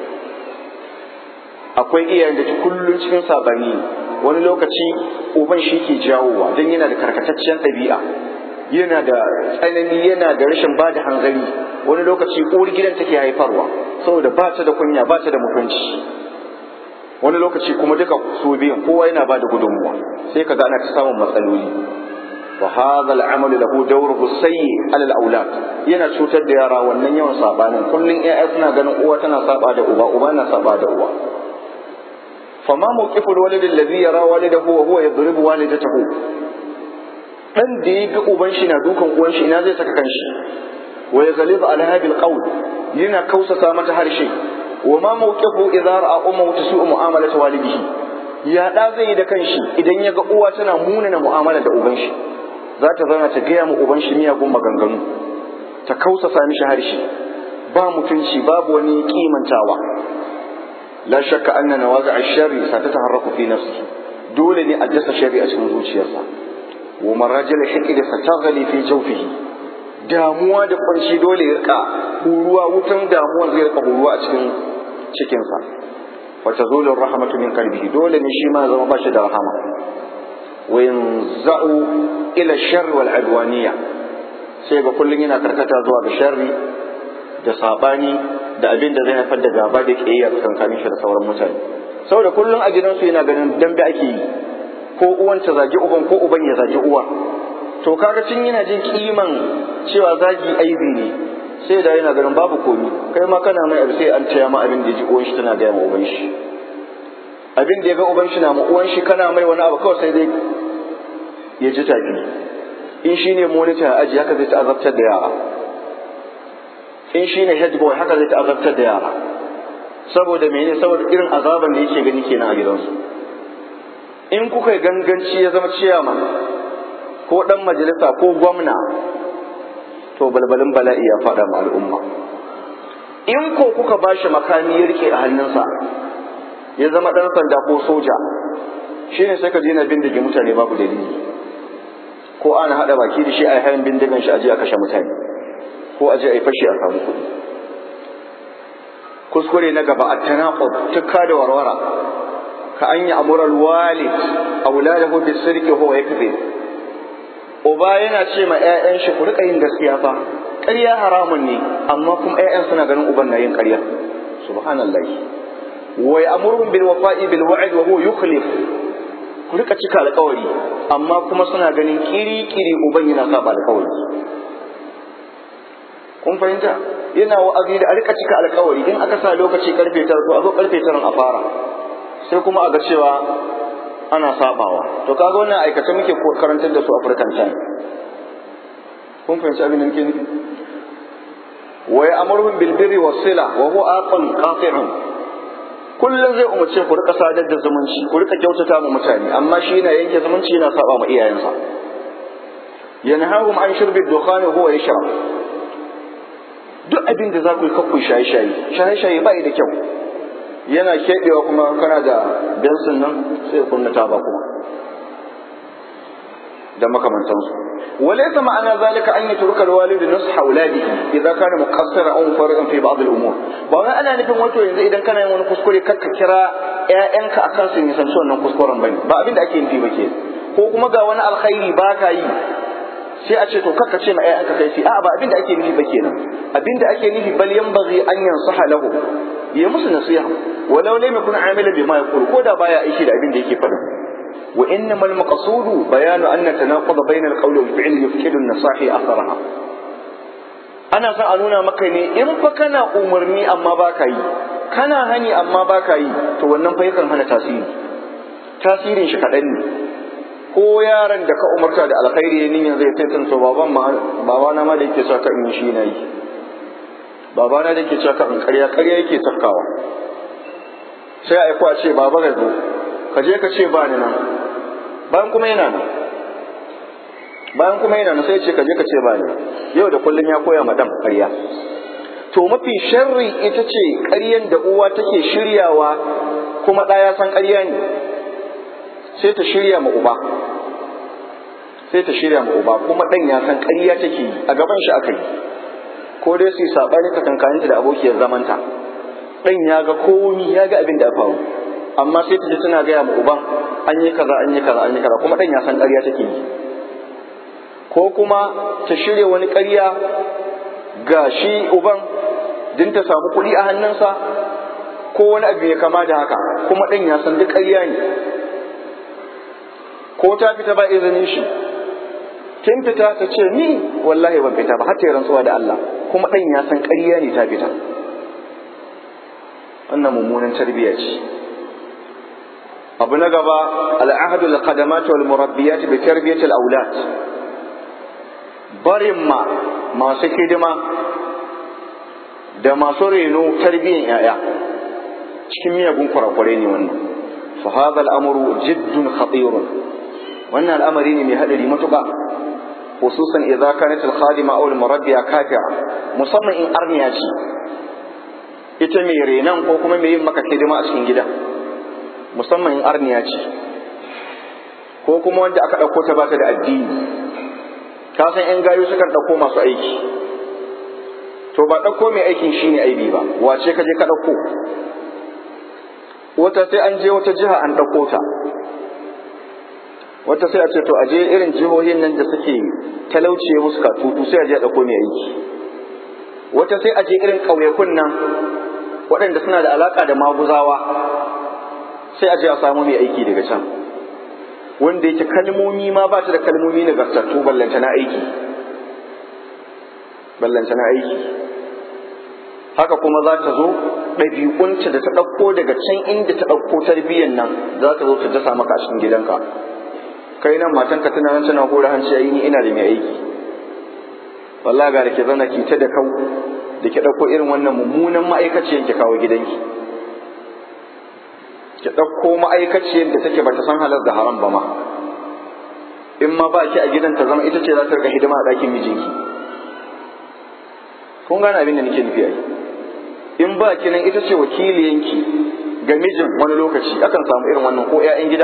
akwai iyayen da kullum cikin sabani wani lokaci uban shi ke jawowa don yana da karkataccen ɗabi'a yana da tsanani yana da rashin ba da hanzari wani lokaci uwar gidan take haifarwa saboda ba ta da kunya ba ta da mutunci wani lokaci kuma duka su biyan kowa yana ba da gudunmuwa sai ka ga ana ta samun matsaloli wa hadha al-amalu lahu dawruhu sayyi ala al-awlad yana cutar da yara wannan yawan sabanin kullun ƴaƴa suna ganin uwa tana saba da uba uba na saba da uwa fama mawqiful walid alladhi yara walidahu wa huwa yadribu walidatahu dan da ya ga uban shi na dukan uwan shi ina zai saka kanshi wa yaghlibu ala hadhihi al-qawl yana kausasa mata harshe wa ma mawqifu idza ra'a ummu tusu'u mu'amalata walidihi ya da zai yi da kanshi idan ya ga uwa tana munana mu'amala da uban shi za ta zauna ta gaya mu uban shi miyagun maganganu ta kausasa mishi harshe ba mutunci babu wani kimantawa la shakka anna nawazi ash-sharri satataharraku fi nafsihi dole ne a dasa shari a cikin zuciyarsa wa marajil hikid sataghli fi jawfihi damuwa da kunshi dole ya rika huruwa wutan damuwar zai rika huruwa a cikin cikinsa wa tazulu rahmatu min qalbihi dole ne shi ma zama bashi da rahama وينزع إلى الشر والعدوانية سيبقى كل ينا كركتا زوا بشر da sabani da abin da zai haifar da gaba da kiyayya tsakanin shi da sauran mutane saboda kullum a gidansu yana ganin dambe ake yi ko uwan ta zagi uban ko uban ya zagi uwa to kaga tun yana jin kiman cewa zagi aibi ne sai da yana ganin babu komi kai ma kana mai abu sai an taya ma abin da ji uwan shi tana gaya ma uban shi abin da ya ga uban shi na ma uwan shi kana mai wani abu kawai sai dai ya ji tafi in shi ne monitor a aji haka zai ta azabtar da yara in shi ne head boy haka zai ta azabtar da yara saboda mene saboda irin azaban da yake gani kenan a gidansu in kuka ganganci ya zama ciyaman ko dan majalisa ko gwamna to balbalin bala'i ya faɗa ma al'umma in ko kuka bashi makami ya rike a hannunsa ya zama ɗan sanda ko soja shi ne sai ka je na bindige mutane babu dalili ko ana haɗa baki da shi a hayan bindigan shi a je a kashe mutane ko a je a yi fashi a samu kuɗi kuskure na gaba a tanaqub tukka da warwara ka an yi amural walid auladahu bis sirqi huwa yakzib uba yana ce ma ƴaƴan shi ku rika yin gaskiya fa ƙarya haramun ne amma kuma ƴaƴan suna ganin uban na yin ƙarya subhanallahi wa ya'muruhum bil wafa'i bil wa'd wa huwa yukhlif ku rika cika alkawari amma kuma suna ganin kiri-kiri uban yana saba alkawari kun fahimta yana wa'azi da a rika cika alkawari in aka sa lokaci karfe tara to a zo karfe tara a fara sai kuma a ga cewa ana sabawa to kaga wannan aikace muke karantar da su African time kun fahimci abin da nake nufi wa ya'muruhum bil birri was sila wa huwa aqal qati'un kullum zai umarce ku rika sadar da zumunci ku rika kyautata ma mutane amma shi yana yanke zumunci yana saba ma iyayensa yanhahum an shurbi dukhani huwa yashrab duk abin da za ku yi kakku shaye shaye shaye shaye ba da kyau yana keɓewa kuma kana da bensin nan sai kunna taba kuma da makamantansu وليس معنى ذلك أن يترك الوالد نصح أولاده إذا كان مقصرا أو مفرطا في بعض الأمور ba ana nufin wato yanzu idan kana yin wani kuskure kakka kira ƴaƴanka akan su nisanci wannan kuskuren bane ba abin da ake nufi ba ke ko kuma ga wani alkhairi ba ka yi sai a ce to kakka ce ma ƴaƴanka kai sai a'a ba abin da ake nufi ba kenan abin da ake nufi bal yanbaghi an yansaha lahu ya musu nasiha walau lam yakun amila bima yaqul ko da baya aiki da abin da yake faɗa وإنما المقصود بيان أن التناقض بين القول والفعل يفقد النصاح أثرها أنا سألونا مكاني إن فكنا أمرني أما باكاي كنا هني أما باكاي تو wannan fa yakan hana tasiri tasirin shi kaɗan ne ko yaron da ka umarta da alkhairi ne yanzu ya tantance baban ma babana ma da yake saka in shi na yi babana da yake saka in ƙarya ƙarya yake sakawa sai a aiko a ce baba ga zo ka je ka ce ba ni nan bayan kuma yana nan bayan kuma yana nan sai ce ka je ka ce ba ni yau da kullum ya koya ma dan ƙarya to mafi sharri ita ce ƙaryan da uwa take shiryawa kuma ɗaya san ƙarya ne sai ta shirya ma uba sai ta shirya ma uba kuma ɗan ya san ƙarya take yi a gaban shi aka yi ko dai su yi saɓani tsakankaninta da abokiyar zamanta ɗan ya ga komi ya ga abin da ya faru amma sai ta ji tana gaya ma uban an yi kaza an yi kaza an yi kaza kuma dan ya san ƙarya take yi ko kuma ta shirya wani ƙarya ga shi uban din ta samu kuɗi a hannunsa ko wani abu ya kama da haka kuma dan ya san duk ƙarya ne ko ta fita ba izinin shi kin fita ta ce ni wallahi ban fita ba har ta rantsuwa da Allah kuma dan ya san ƙarya ne ta fita wannan mummunan tarbiyya ce abu na gaba al'ahadu al-qadamat wal murabbiyat bi tarbiyat al-aulad barin ma masu hidima da masu reno tarbiyyan yaya cikin miyagun kurakure ne wannan fa hadha al-amru jiddun khatir wannan al'amari ne mai hadari matuƙa khususan idza kanat al-khadima aw al-murabbiya kafira musamman in arniya ce ita mai renan ko kuma mai yin maka hidima a cikin gida musamman in arniya ce ko kuma wanda aka ɗauko ta bata da addini ka san yan gayu sukan ɗauko masu aiki to ba ɗauko mai aikin shine aibi ba wace ka je ka ɗauko wata sai an je wata jiha an ɗauko ta wata sai a ce to a je irin jihohin nan da suke talauce musu katutu sai a je a ɗauko mai aiki wata sai a je irin ƙauyakun nan waɗanda suna da alaƙa da maguzawa sai a je a samu mai aiki daga can wanda yake kalmomi ma ba ta da kalmomi nagartattu ballanta na aiki ballanta na aiki haka kuma za ta zo ɗabi'unta da ta ɗauko daga can inda ta ɗauko tarbiyyar nan za ta zo ta dasa maka a cikin gidanka kai nan matanka tana nan tana hura hanci ayi ni ina da mai aiki wallahi ga da ke zana ki ta da kau da ke ɗauko irin wannan mummunan ma'aikaciyar ki kawo gidanki ki ɗauko ma'aikaciyar da take bata san halar da haram ba ma in ma ba ki a gidan ta zama ita ce za ta rika hidima a ɗakin mijinki kun gane abin da nake nufi ai in ba ki nan ita ce wakiliyanki ga mijin wani lokaci akan samu irin wannan ko 'ya'yan gida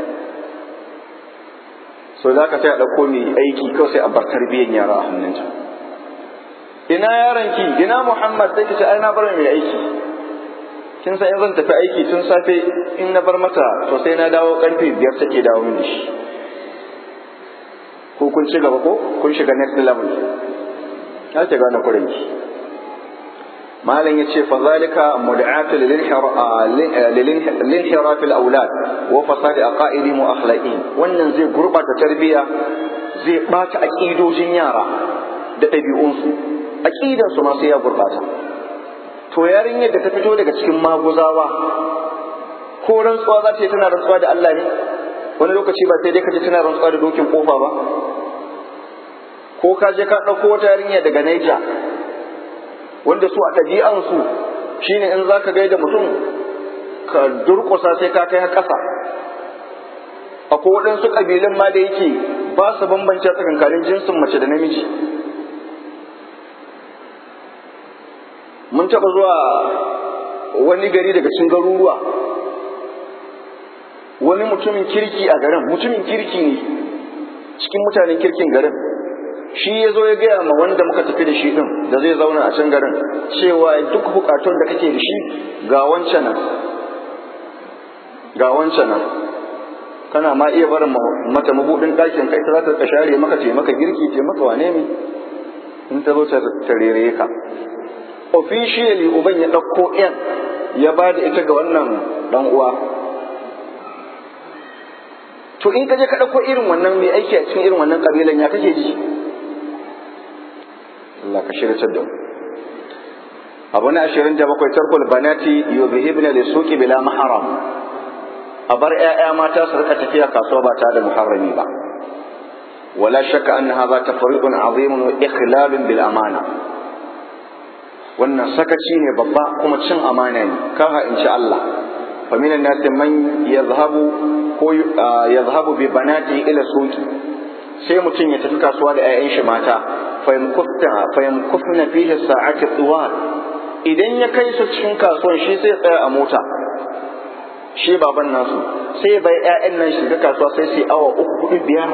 so za ka sai a ɗauko mai aiki kawai sai a bar tarbiyyar yara a hannunta ina yaronki ina muhammad sai ki ce ai na bar mai aiki kin san in zan tafi aiki tun safe in na bar mata to sai na dawo karfe biyar take dawo mini shi ko kun ci gaba ko kun shiga next level ya ce gane kuren ki malam ya ce fazalika mud'atu lil-inhiraf al-awlad wa fasad aqaidi mu akhlaqi wannan zai gurbata tarbiya zai bata aqidojin yara da ɗabi'unsu aqidansu ma sai ya gurbata to yarinyar da ta fito daga cikin maguzawa ko rantsuwa za ta yi tana rantsuwa da Allah ne wani lokaci ba sai dai ka ji tana rantsuwa da dokin kofa ba ko ka je ka ɗauko wata yarinya daga Niger wanda su a ɗabi'ansu shine in za ka gaida mutum ka durƙusa sai ka kai ƙasa akwai waɗansu ƙabilun ma da yake ba su bambance tsakankanin jinsin mace da namiji mun taɓa zuwa wani gari daga cikin garuruwa wani mutumin kirki a garin mutumin kirki ne cikin mutanen kirkin garin shi ya zo ya gaya ma wanda muka tafi da shi din da zai zauna a can garin cewa duk bukatun da kake da shi ga wancan nan ga wancan nan kana ma iya barin mata mabudin ɗakin kai ta za ta share maka ce maka girki ce maka wane ne in ta zo ta rere ka officially uban ya ɗauko yan ya ba da ita ga wannan dan uwa to in ka je ka ɗauko irin wannan mai aiki a cikin irin wannan kabilan ya kake ji Allah ka shirya da mu abu na ashirin da bakwai tarkul banati yuzhibna li suqi bila maharam a bar ƴaƴa mata su rika tafiya kasuwa ba tare da muharrami ba wala shakka anna hadha tafriqun azimun wa ikhlalun bil amana wannan sakaci ne babba kuma cin amana ne kaha insha Allah fa minan nas man yadhhabu ko yadhhabu bi banati ila suqi sai mutum ya tafi kasuwa da 'ya'yan shi mata fayamkufna fihi sa'ati tuwal idan ya kai su cikin kasuwan shi sai tsaya a mota shi baban nasu sai bai 'ya'yan nan shiga kasuwa sai su awa uku hudu biyar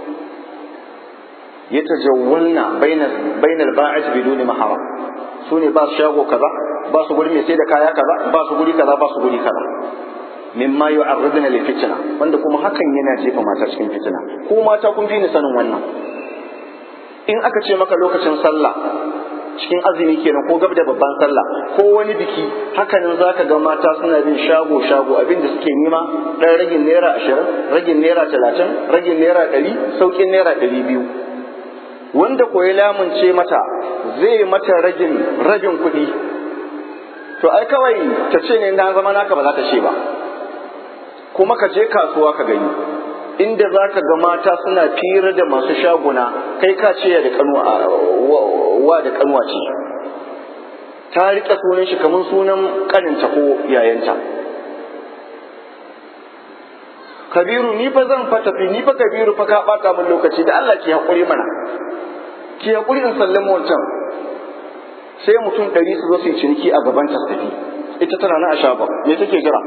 ya tajawwalna bainal ba'is biduni maharam su ne ba su shago kaza ba su guri mai sai da kaya kaza ba su guri kaza ba su guri kaza mimma yu'arriduna li fitna wanda kuma hakan yana jefa mata cikin fitina ko mata kun fi ni sanin wannan in aka ce maka lokacin sallah cikin azumi kenan ko gab da babban sallah ko wani biki hakanan zaka ga mata suna bin shago shago abin da suke nema dan ragin naira ashirin ragin naira talatin ragin naira ɗari sauƙin naira ɗari biyu wanda ko ya lamunce mata zai mata ragin ragin kuɗi to ai kawai ta ce ne na zama naka ba za ta ce ba kuma ka je kasuwa ka gani inda za ka ga mata suna fira da masu shaguna kai ka ce da kanuwa wa da kanuwa ce ta riƙe sunan shi kamar sunan kaninta ko yayanta kabiru ni fa zan fa tafi ni fa kabiru fa ka bata min lokaci da Allah ki haƙuri mana ki haƙuri in sallama wancan sai mutum ɗari su zo su yi ciniki a gaban ta tafi ita tana na a shafa me take jira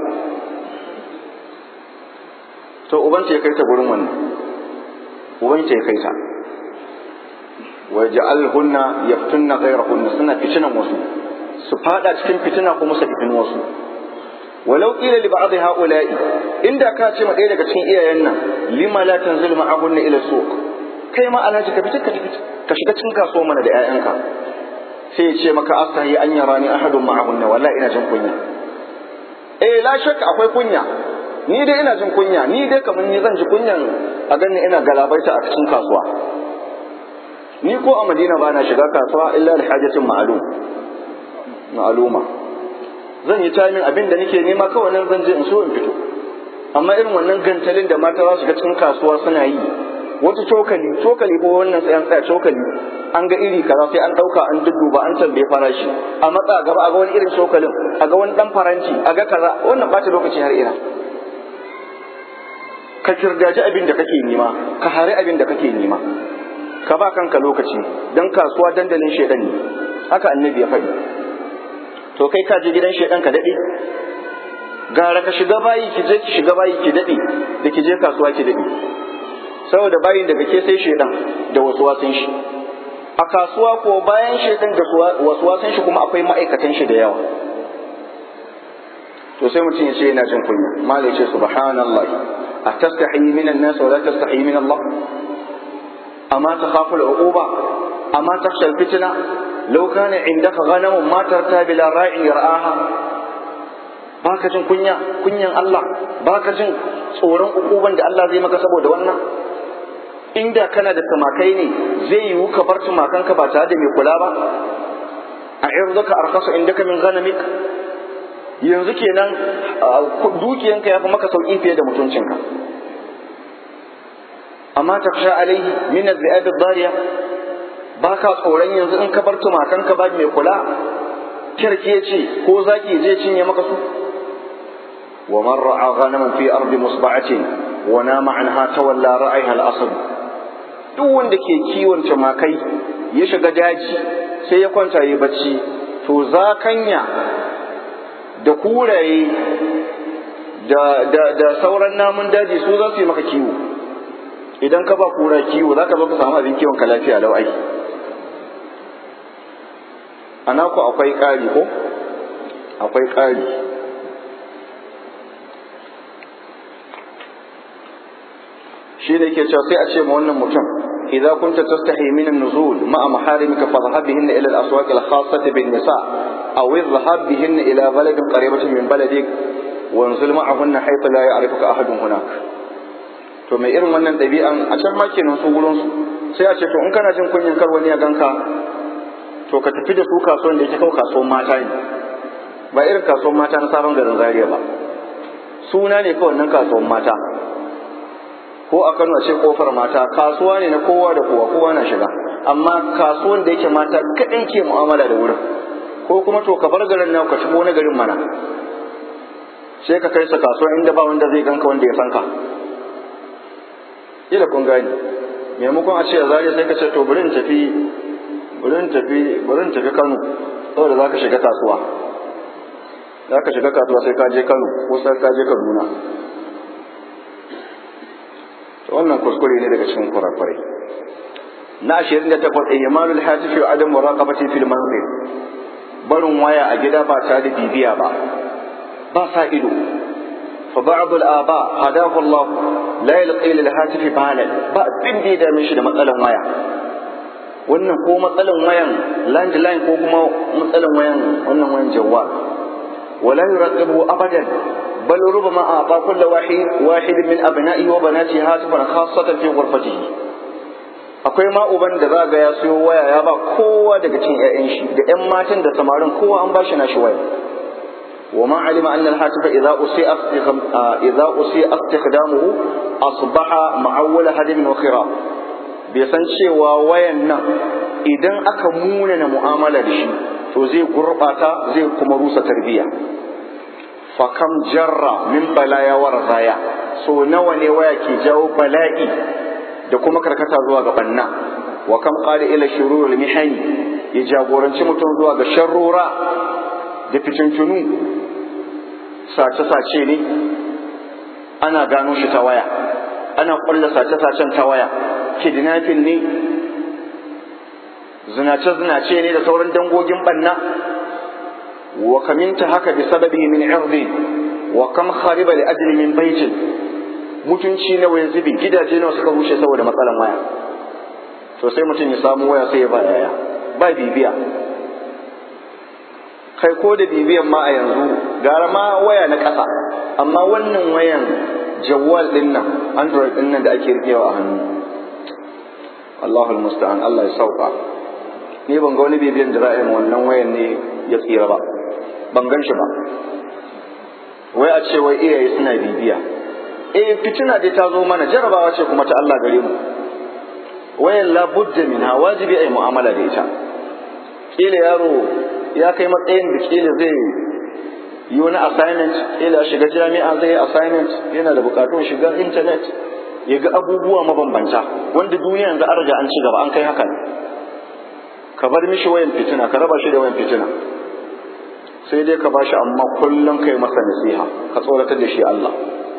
to ubanta ya kai ta gurin wannan ubanta ya kai ta wa ja'alhunna yaftunna ghayrahunna suna fitinan wasu su fada cikin fitina kuma su fitin wasu walau qila li ba'd ha'ula'i inda ka ce ma ɗaya daga cikin iyayen nan lima la tanzilu ma'ahunna ila suq kai ma alhaji ka fita ka shiga cikin kasuwa mana da 'ya'yanka sai ya ce maka astahi an yarani ahadun ma'ahunna wallahi ina jin kunya eh la shakka akwai kunya ni dai ina jin kunya ni dai kamar ni zan ji kunyan a ganin ina galabaita a cikin kasuwa ni ko a madina ba na shiga kasuwa illa da hajatin ma'alum ma'aluma zan yi tamin abin da nake nema kawai nan zan je in so in fito amma irin wannan gantalin da mata za su ga cikin kasuwa suna yi wata cokali cokali ko wannan sai an tsaya cokali an ga iri kaza sai an dauka an dudduba an tambaye farashi a matsa gaba a ga wani irin cokalin a ga wani dan faranti a ga kaza wannan bata lokaci har ina ka kirgaji abin da kake nema ka hari abin da kake nema ka ba kanka lokaci dan kasuwa dandalin shedan ne haka annabi ya faɗi to kai ka je gidan shedan ka dade gara ka shiga bayi ki je ki shiga bayi ki dade da ki je kasuwa ki dade saboda bayin daga ke sai shedan da wasu wasan shi a kasuwa ko bayan shedan da wasu wasan shi kuma akwai ma'aikatan shi da yawa to sai mutum ya ce yana jin kunya malai ce subhanallah a tastahi min an-nas wa la tastahi min Allah amma takhafu al-uquba amma takhsha al-fitna law kana indaka ghanamun ma tarta bila ra'in yar'aha baka jin kunya kunyan Allah baka jin tsoron ukuban da Allah zai maka saboda wannan inda kana da tumakai ne zai yiwu ka bar tumakanka ba tare da mai kula ba a irzuka arkasu indaka min ghanamik yanzu kenan dukiyanka ya fi maka sauki fiye da mutuncinka amma taksha alaihi min az-zi'ab ad-dariya baka tsoron yanzu in ka bar tumakanka ba mai kula kirki ya ce ko zaki je cinye maka su wa man ra'a ghanaman fi ardi musba'atin wa nama anha tawalla ra'ayha al-asad duk wanda ke kiwon tumakai ya shiga daji sai ya kwanta yi bacci to zakanya da kuraye da, da, da sauran namun daji su za su yi maka kiwo idan ka ba kura kiwo za ka zo ka samu abin kiwon ka lafiya lau ai a naku akwai ƙari ko akwai ƙari shi da yake cewa sai a ce ma wannan mutum idza kunta tastahi min an-nuzul ma'a maharimika fadhhab bihinna ila al-aswaq al-khassah bin-nisa aw idhhab bihinna ila baladin qaribatin min baladik wanzul ma'ahunna haythu la ya'rifuka ahadun hunak to mai irin wannan ɗabi'an a can ma kenan su gurin su sai a ce to in kana jin kunyin kar wani ya ganka to ka tafi da su kasuwan da yake kawo kasuwan mata ne ba irin kasuwan mata na sabon garin Zaria ba suna ne kawai nan kasuwan mata ko a Kano a ce kofar mata kasuwa ne na kowa da kowa kowa na shiga amma kasuwan da yake mata kaɗai ke mu'amala da wurin ko kuma to ka bar garin nan ka shigo wani garin mana sai ka kai sa kasuwa inda ba wanda zai ganka wanda ya san ka ila kun gani maimakon a ce a zariya sai ka ce to bari in tafi bari in tafi bari in tafi Kano saboda za ka shiga kasuwa za ka shiga kasuwa sai ka je Kano ko sai ka je Kaduna wannan kuskure ne daga cikin kurakurai na ashirin da takwas ihmalul hatifi wa adam muraqabati fil manzil barin waya a gida ba tare da bibiya ba ba sa ido fa ba'd al aba hadahu Allah la yalqi lil hatifi balan ba abin da ya dame shi da matsalan waya wannan ko matsalan wayan landline ko kuma matsalan wayan wannan wayan jawwal wala yuraqibu abadan بل ربما أعطى كل واحد واحد من أبنائه وبناته هاتفا خاصة في غرفته akwai ma uban da za ga ya siyo waya ya ba kowa daga cikin ƴaƴan shi da ƴan matan da samarin kowa an bashi nashi waya wa ma alima anna al-hatifa idza usi'a idza usi'a istikhdamuhu asbaha ma'awwala hadin wa khira bai san cewa wayan nan idan aka munana mu'amala da shi to zai gurbata zai kuma rusa tarbiyya fakam jarra min balaya wa razaya so nawa ne waya ke jawo bala'i da kuma karkata zuwa ga banna wa kam qala ila shururul mihani ya jagoranci mutum zuwa ga sharrura da fitintunu sace-sace ne ana gano shi ta waya ana ƙulla sace-sacen ta waya kidnapping ne zinace-zinace ne da sauran dangogin banna وكم haka بسببه من عرض وكم خرب لأجل من بيت mutunci nawa ya zubi gidaje nawa suka rushe saboda matsalan waya to sai mutum ya samu waya sai ya ba yaya ba bibiya kai ko da bibiyan ma a yanzu gara ma waya na ƙasa amma wannan wayan jawwal din nan android din nan da ake rikewa a hannu Allahul musta'an Allah ya sauka ni ban ga wani bibiyan da ra'ayin wannan wayan ne ya tsira ba ban gan shi ba wai a ce wai iyaye suna bibiya eh fitina dai ta zo mana jarabawa ce kuma ta Allah gare mu wayan la budda minha wajibi ai mu'amala da ita kila yaro ya kai matsayin da kila zai yi wani assignment kila shiga jami'a zai yi assignment yana da bukatun shiga internet ya ga abubuwa mabambanta wanda duniya yanzu an riga an ci gaba an kai haka ka bar mishi wayan fitina ka raba shi da wayan fitina sai dai ka bashi amma kullum kai masa nasiha ka tsoratar da shi Allah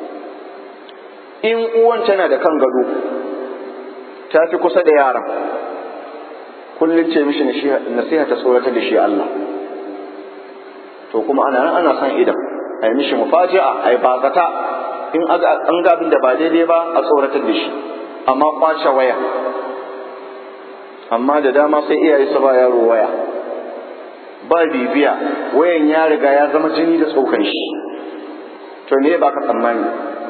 in uwan tana da kan gado ta fi kusa da yaran kullum ce mishi nasiha ta tsoratar da shi Allah to kuma ana nan ana son idan a yi mishi mufaji'a a yi bazata in an ga abin da ba daidai ba a tsoratar da shi amma kwace waya amma da dama sai iyaye su ba yaro waya ba bibiya wayan ya riga ya zama jini da tsokan shi to me ba ka tsammani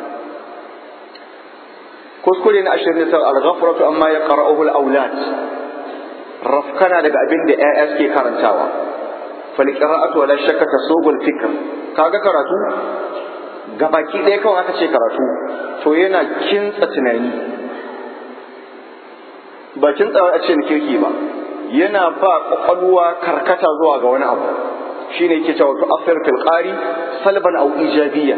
kuskure na ashirin da al-ghafratu amma ya qara'uhu al-awlad rafkana daga abin da ƴaƴa suke karantawa fal qira'atu wala shakka tasubul fikr kaga karatu gabaki ɗaya kawai aka ce karatu to yana kintsa tunani ba kintsa a ce na kirki ba yana ba kwakwalwa karkata zuwa ga wani abu shine yake cewa to afir fil qari salban aw ijabiyya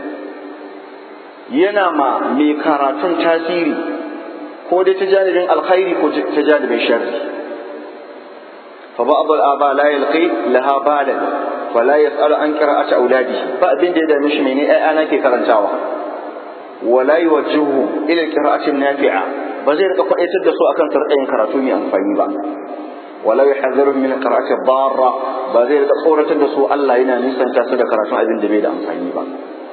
yana ma mai karatun tasiri ko dai ta janibin alkhairi ko ta janibin sharri fa ba'd al-aba la yalqi laha balan fa la yas'alu an qira'ati auladihi ba abin da ya dame shi mene ai ana ke karantawa wala yuwajjihu ila qira'atin nafi'a ba zai rika kwaitar da su akan sarƙayin karatu mai amfani ba wala yuhadhiru min qira'ati darra ba zai rika tsoratar da su Allah yana nisanta su da karatun abin da bai da amfani ba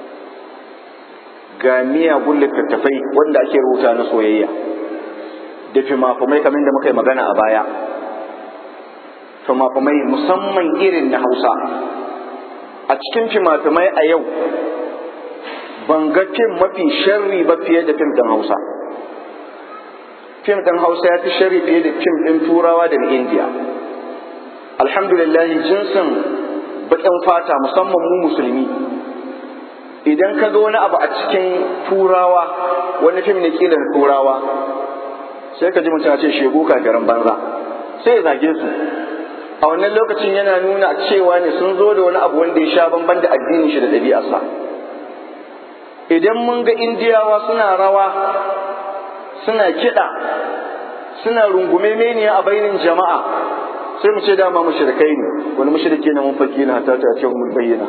ga miyagun littattafai wanda ake rubuta na soyayya da fimafumai kamar da muka yi magana a baya fimafumai musamman irin na hausa a cikin fimafumai a yau ban ga fim mafi sharri ba fiye da fim ɗin hausa fim ɗin hausa ya fi sharri fiye da fim ɗin turawa da na indiya alhamdulillah jinsin baƙin fata musamman mu musulmi idan ka ga wani abu a cikin turawa wani fim ne kilan turawa sai ka ji mutum ya ce shegu kafirin banza sai ya zage su a wannan lokacin yana nuna cewa ne sun zo da wani abu wanda ya sha bamban da addinin shi da ɗabi'arsa idan mun ga indiyawa suna rawa suna kiɗa suna rungume meniya a bainin jama'a sai mu ce dama mushrikai ne wani mushrike ne mun fakki na ta ta ce mun bayyana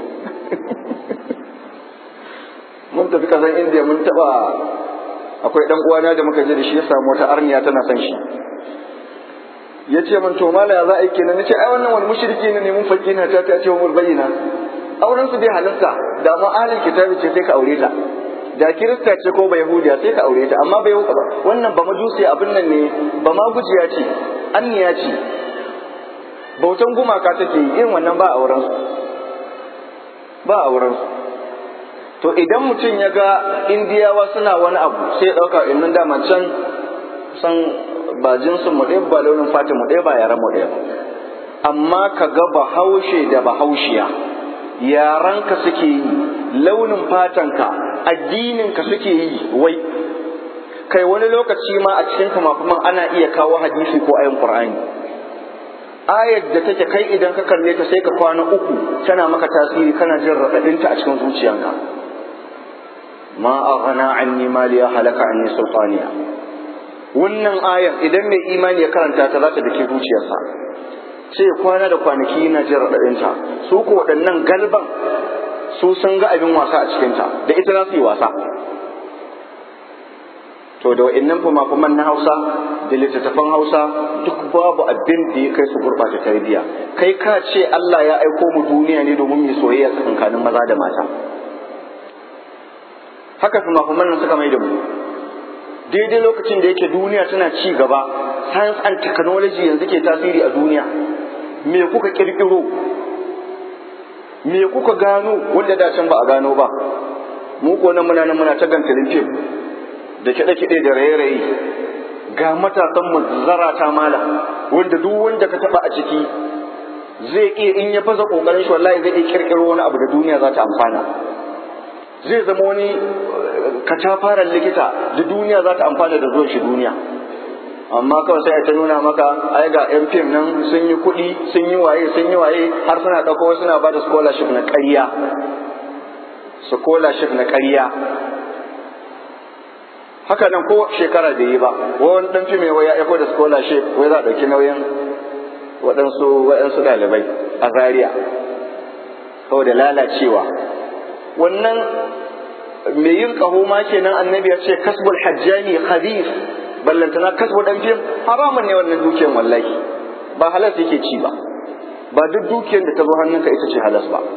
mun tafi kasan indiya mun taba akwai dan uwana da muka je da shi ya samu wata arniya tana son shi ya ce min to mala ya za a yi kenan nace ai wannan wani mushriki ne mun fakki na ta ta ce mun bayyana auren su bai halarta da mu ahlul kitabi ce sai ka aure ta da kirista ce ko ba yahudiya sai ka aure ta amma bai wannan ba majusi abin nan ne ba ma gujiya ce anniya ce bautan gumaka take yi irin wannan ba auren su ba auren su to idan mutum ya ga indiyawa suna wani abu sai ya ɗauka innan dama can san ba jinsin mu ɗaya ba launin fatin mu ɗaya ba yaran mu ɗaya ba amma ka ga bahaushe da bahaushiya yaranka suke yi launin fatanka addininka suke yi wai kai wani lokaci ma a cikin kamakuman ana iya kawo hadisi ko ayin qur'ani ayar da take kai idan ka kalle ta sai ka kwana uku tana maka tasiri kana jin raɗaɗinta a cikin zuciyanka ma aghna anni maliya halaka anni sultaniya wannan ayar idan mai imani ya karanta ta za ta dake zuciyarsa sai kwana da kwanaki yana jin raɗaɗinta su ko waɗannan galban su sun ga abin wasa a cikinta da ita za su yi wasa to da wa'annan fumafuman na hausa da littattafan hausa duk babu abin da ya kai su gurɓata tarbiyya kai ka ce Allah ya aiko mu duniya ne domin mu soyayya tsakankanin maza da mata haka fumafuman nan suka mai da mu daidai lokacin da yake duniya tana ci gaba science and technology yanzu ke tasiri a duniya me kuka kirkiro me kuka gano wanda da can ba a gano ba mu ko nan muna nan muna ta gantalin fim da kiɗe-kiɗe da raye-raye ga matasan mu zarata mala wanda duk wanda ka taba a ciki zai iya in ya fasa kokarin shi wallahi zai iya kirkiro wani abu da duniya za ta amfana zai zama wani katafaren likita da duniya za ta amfana da zuwan shi duniya amma kawai sai ta nuna maka ai ga yan fim nan sun yi kuɗi sun yi waye sun yi waye har suna ɗauko suna ba da scholarship na ƙarya scholarship na ƙarya haka nan ko shekara da yi ba wani ɗan fim ya aiko da scholarship wai za a ɗauki nauyin waɗansu waɗansu ɗalibai a Zaria saboda lalacewa wannan mai yin ƙaho ma kenan annabi ya ce kasbul hajjani khabith ballantana kasbu dan fim haramun ne wannan dukiyar wallahi ba halas yake ci ba ba duk dukiyar da ta zo hannunka ita ce halas ba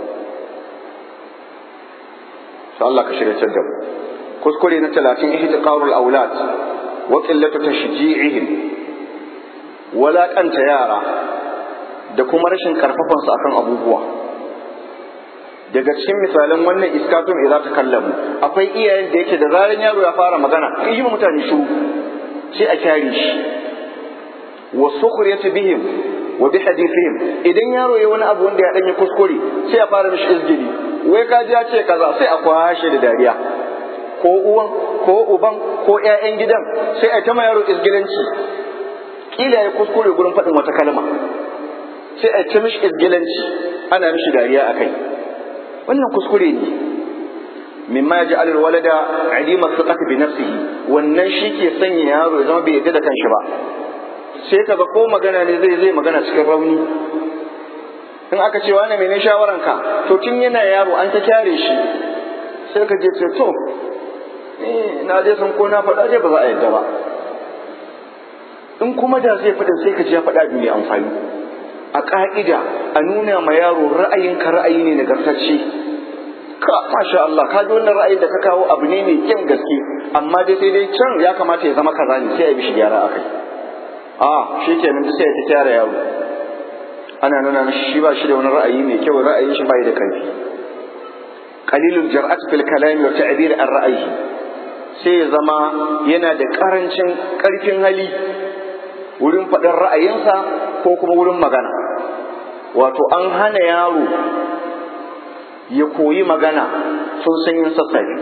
to Allah ka shirya da mu kuskure na 30 ihtiqarul aulad wa qillatu tashji'ihim wala kanta yara da kuma rashin karfafansu akan abubuwa daga cikin misalan wannan iskatun idza ta kallamu akwai iyayen da yake da zaran yaro ya fara magana yi mutane shiru sai a kyare shi wa sukhriyati bihim wa bi hadithihim idan yaro ya wani abu wanda ya danyi kuskure sai a fara mishi izgili wai ka ji ya ce kaza sai a kwashe da dariya ko uwan ko uban ko ƴaƴan gidan sai a ta ma yaro izgilanci kila ya kuskure gurin faɗin wata kalma sai a ta mishi izgilanci ana mishi dariya akai wannan kuskure ne mimma ya ji alal walada alima thiqati bi nafsihi wannan shi ke sanya yaro ya zama bai yadda da kanshi ba sai kaga ko magana ne zai zai magana cikin rauni in aka ce wani mene shawaranka to tun yana yaro an ta kyare shi sai ka je ce to na dai san ko na faɗa dai ba za a yadda ba in kuma da zai faɗin sai ka ji ya faɗa mai amfani a ƙa'ida a nuna ma yaro ra'ayinka ra'ayi ne nagartacce ka masha Allah ka ji wannan ra'ayin da ka kawo abu ne mai kyan gaske amma dai sai dai can ya kamata ya zama kaza ne sai a bishi gyara akai a shi kenan sai ya ta kyara yaro ana nuna mishi shi ba shi da wani ra'ayi mai kyau ra'ayin shi bai da karfi qalilul jar'at fil kalam wa ta'bir an ra'ayi sai ya zama yana da karancin karfin hali wurin faɗin ra'ayinsa ko kuma wurin magana wato an hana yaro ya koyi magana sun san yin sassafe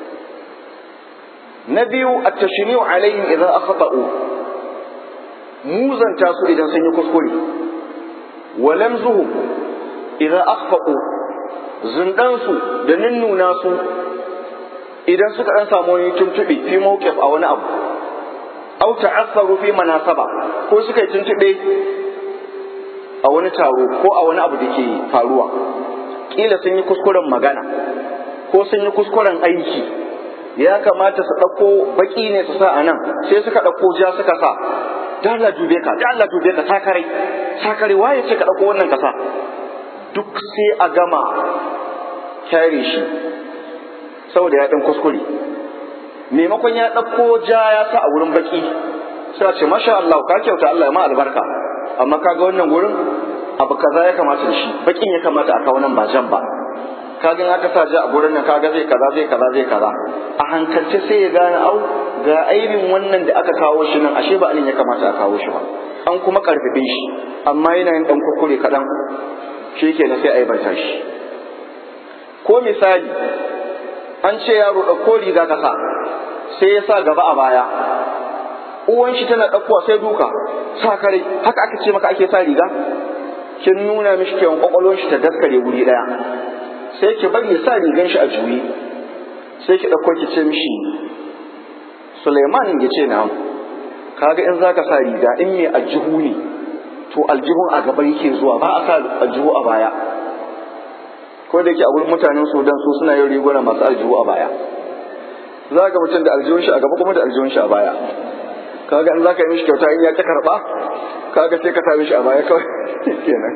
na biyu a tashri'u alaihim idan akhata'u muzanta su idan sun yi kuskure wa lamzuhu idan akhfaqu zundan su da ninnuna su idan suka dan samu wani tuntuɓe fi mawqif a wani abu aw ta'assaru fi manasaba ko suka yi tuntube a wani taro ko a wani abu da ke faruwa kila sun yi kuskuren magana ko sun yi kuskuren aiki ya kamata su ɗauko baki ne su sa a nan sai suka ɗauko ja suka sa da Allah dube ka da Allah dube ka sakare sakare waye ce ka ɗauko wannan kasa duk sai a gama kyare shi saboda ya ɗan kuskure maimakon ya ɗauko ja ya sa a wurin baki sai ce masha Allah ka kyauta Allah ya ma albarka amma kaga wannan wurin abu kaza ya kamata da shi bakin ya kamata a kawo nan ba jan ba kaga in aka sa ja a gurin nan kaga zai kaza zai kaza zai kaza a hankalce sai ya gane au ga aibin wannan da aka kawo shi nan ashe ba alin ya kamata a kawo shi ba an kuma karfafe shi amma yana yin dan kurkure kaɗan shi kenan sai a aibanta shi ko misali an ce yaro ɗauko riga ka sa sai ya sa gaba a baya uwan shi tana ɗaukowa sai duka sa kare haka aka ce maka ake sa riga kin nuna mishi kewan kwakwalwar shi ta daskare wuri ɗaya sai ki bari ya sa rigan shi a juye sai ki ɗauko ki ce mishi Suleiman ya ce na kaga in zaka sa riga in mai aljihu ne to aljihun a gaba yake zuwa ba a sa aljihu a baya ko da yake a wurin mutanen Sudan su suna yin riguna masu aljihu a baya za ga mutum da aljihun shi a gaba kuma da aljihun shi a baya kaga in zaka yi mishi kyauta in ya ta karba kaga sai ka sa mishi a baya kawai kenan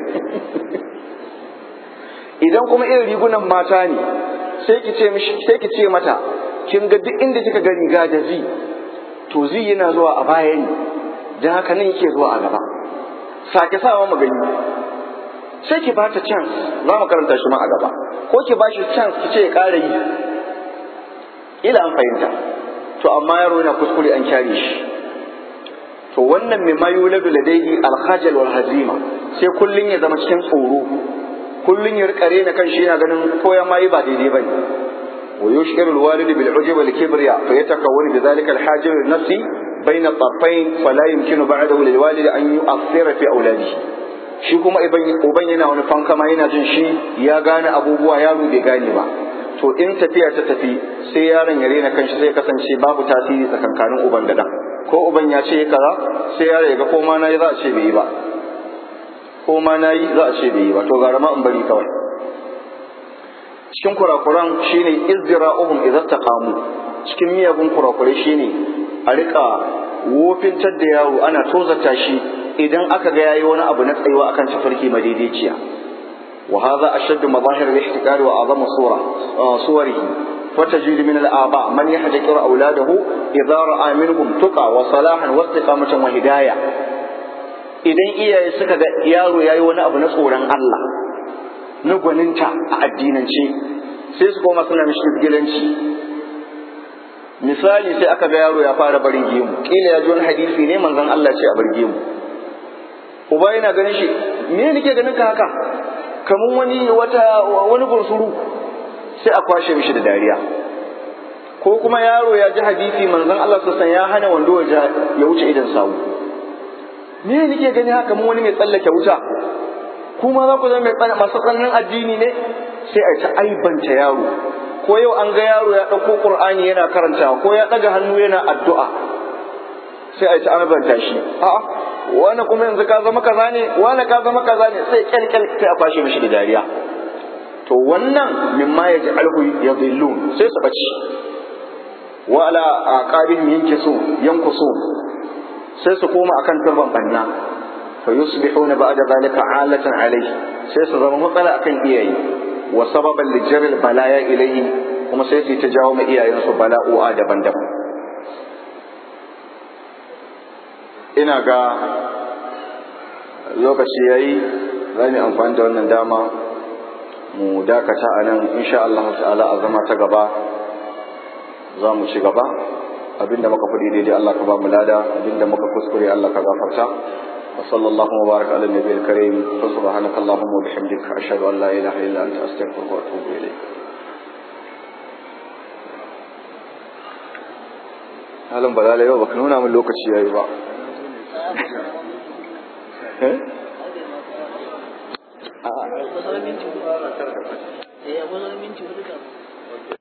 idan kuma irin rigunan mata ne sai ki ce mishi sai ki ce mata kin ga duk inda kika ga riga da zi to zi yana zuwa a baya ne dan haka nan yake zuwa a gaba sake sawa mu gani sai ki ba ta chance za mu karanta shi ma a gaba ko ki ba shi chance ki ce ya ƙara yi ila an fahimta to amma yaro yana kuskure an kyare shi to wannan mai mayu ladu ladaihi alhajal wal hazima sai kullun ya zama cikin tsoro kullun ya rika rena kan shi yana ganin ko ya mayi ba daidai bane wa yushkiru alwalid bil ujub wal kibriya fa yatakawwanu bi dhalika alhajir nafsi bayna at-tarfayn fala yumkinu ba'dahu lil walid an yu'athira fi auladihi shi kuma uban yana wani fankama yana jin shi ya gane abubuwa yaro bai gane ba to in tafiya ta tafi sai yaron ya rena kanshi sai kasance babu tasiri tsakankanin uban da dan ko uban ya ce kaza sai yaro ya ga ko ma nayi za a ce bai yi ba ko ma nayi za a ce bai yi ba to gara ma in bari kawai cikin kurakuran shine izdira'uhum idza taqamu cikin miyagun kurakurai shine a rika wofintar da yaro ana tozarta shi idan aka ga yayi wani abu na tsayuwa akan tafarki madaidaiciya وهذا أشد مظاهر الاحتكار وأعظم صورة آه صوره فتجد من الآباء من يحتكر أولاده إذا رأى منهم تقى وصلاحا واستقامة وهداية idan iyaye suka ga yaro ya yi wani abu na tsoron Allah na gwaninta a addinance sai su koma suna mishi izgilanci misali sai aka ga yaro ya fara barin gemu kila ya ji wani hadisi ne manzon Allah ce a bar gemu uba yana ganin shi me nake ganin ka haka kaman wani wata wani bursuru sai a kwashe mishi da dariya ko kuma yaro ya ji hadisi manzon Allah sassan ya hana wando ya wuce idan sawu me nake gani haka mun wani mai tsallake wuta kuma za ku zama mai masu tsananin addini ne sai a ta aibanta yaro ko yau an ga yaro ya ɗauko ƙur'ani yana karantawa ko ya ɗaga hannu yana addu'a sai a ta aibanta shi a'a wani kuma yanzu ka zama kaza ne wani ka zama kaza ne sai kyalkyal sai a kwashe mishi da dariya to wannan mimma ya ji alhu ya zillun sai su ɓace wa ala aqabihim yankisu yankusu sai su koma akan turban banna fa yusbihuna ba'da zalika alatan alayhi sai su zama matsala akan iyaye wa sababan li jaril balaya ilayhi kuma sai su ta jawo ma iyayensu bala'u'a daban-daban ina ga lokaci yayi za mu amfani da wannan dama mu dakata a nan insha Allah ta'ala a zama ta gaba za mu ci gaba abinda muka faɗi daidai Allah ka ba mu lada abinda muka kuskure Allah ka gafarta wa sallallahu wa baraka ala nabiyil karim fa subhanaka allahumma wa bihamdika ashhadu an la ilaha illa anta astaghfiruka wa atubu ilayk halin balala yau baka nuna min lokaci yayi ba eh a'a kusan minti hudu eh kusan minti hudu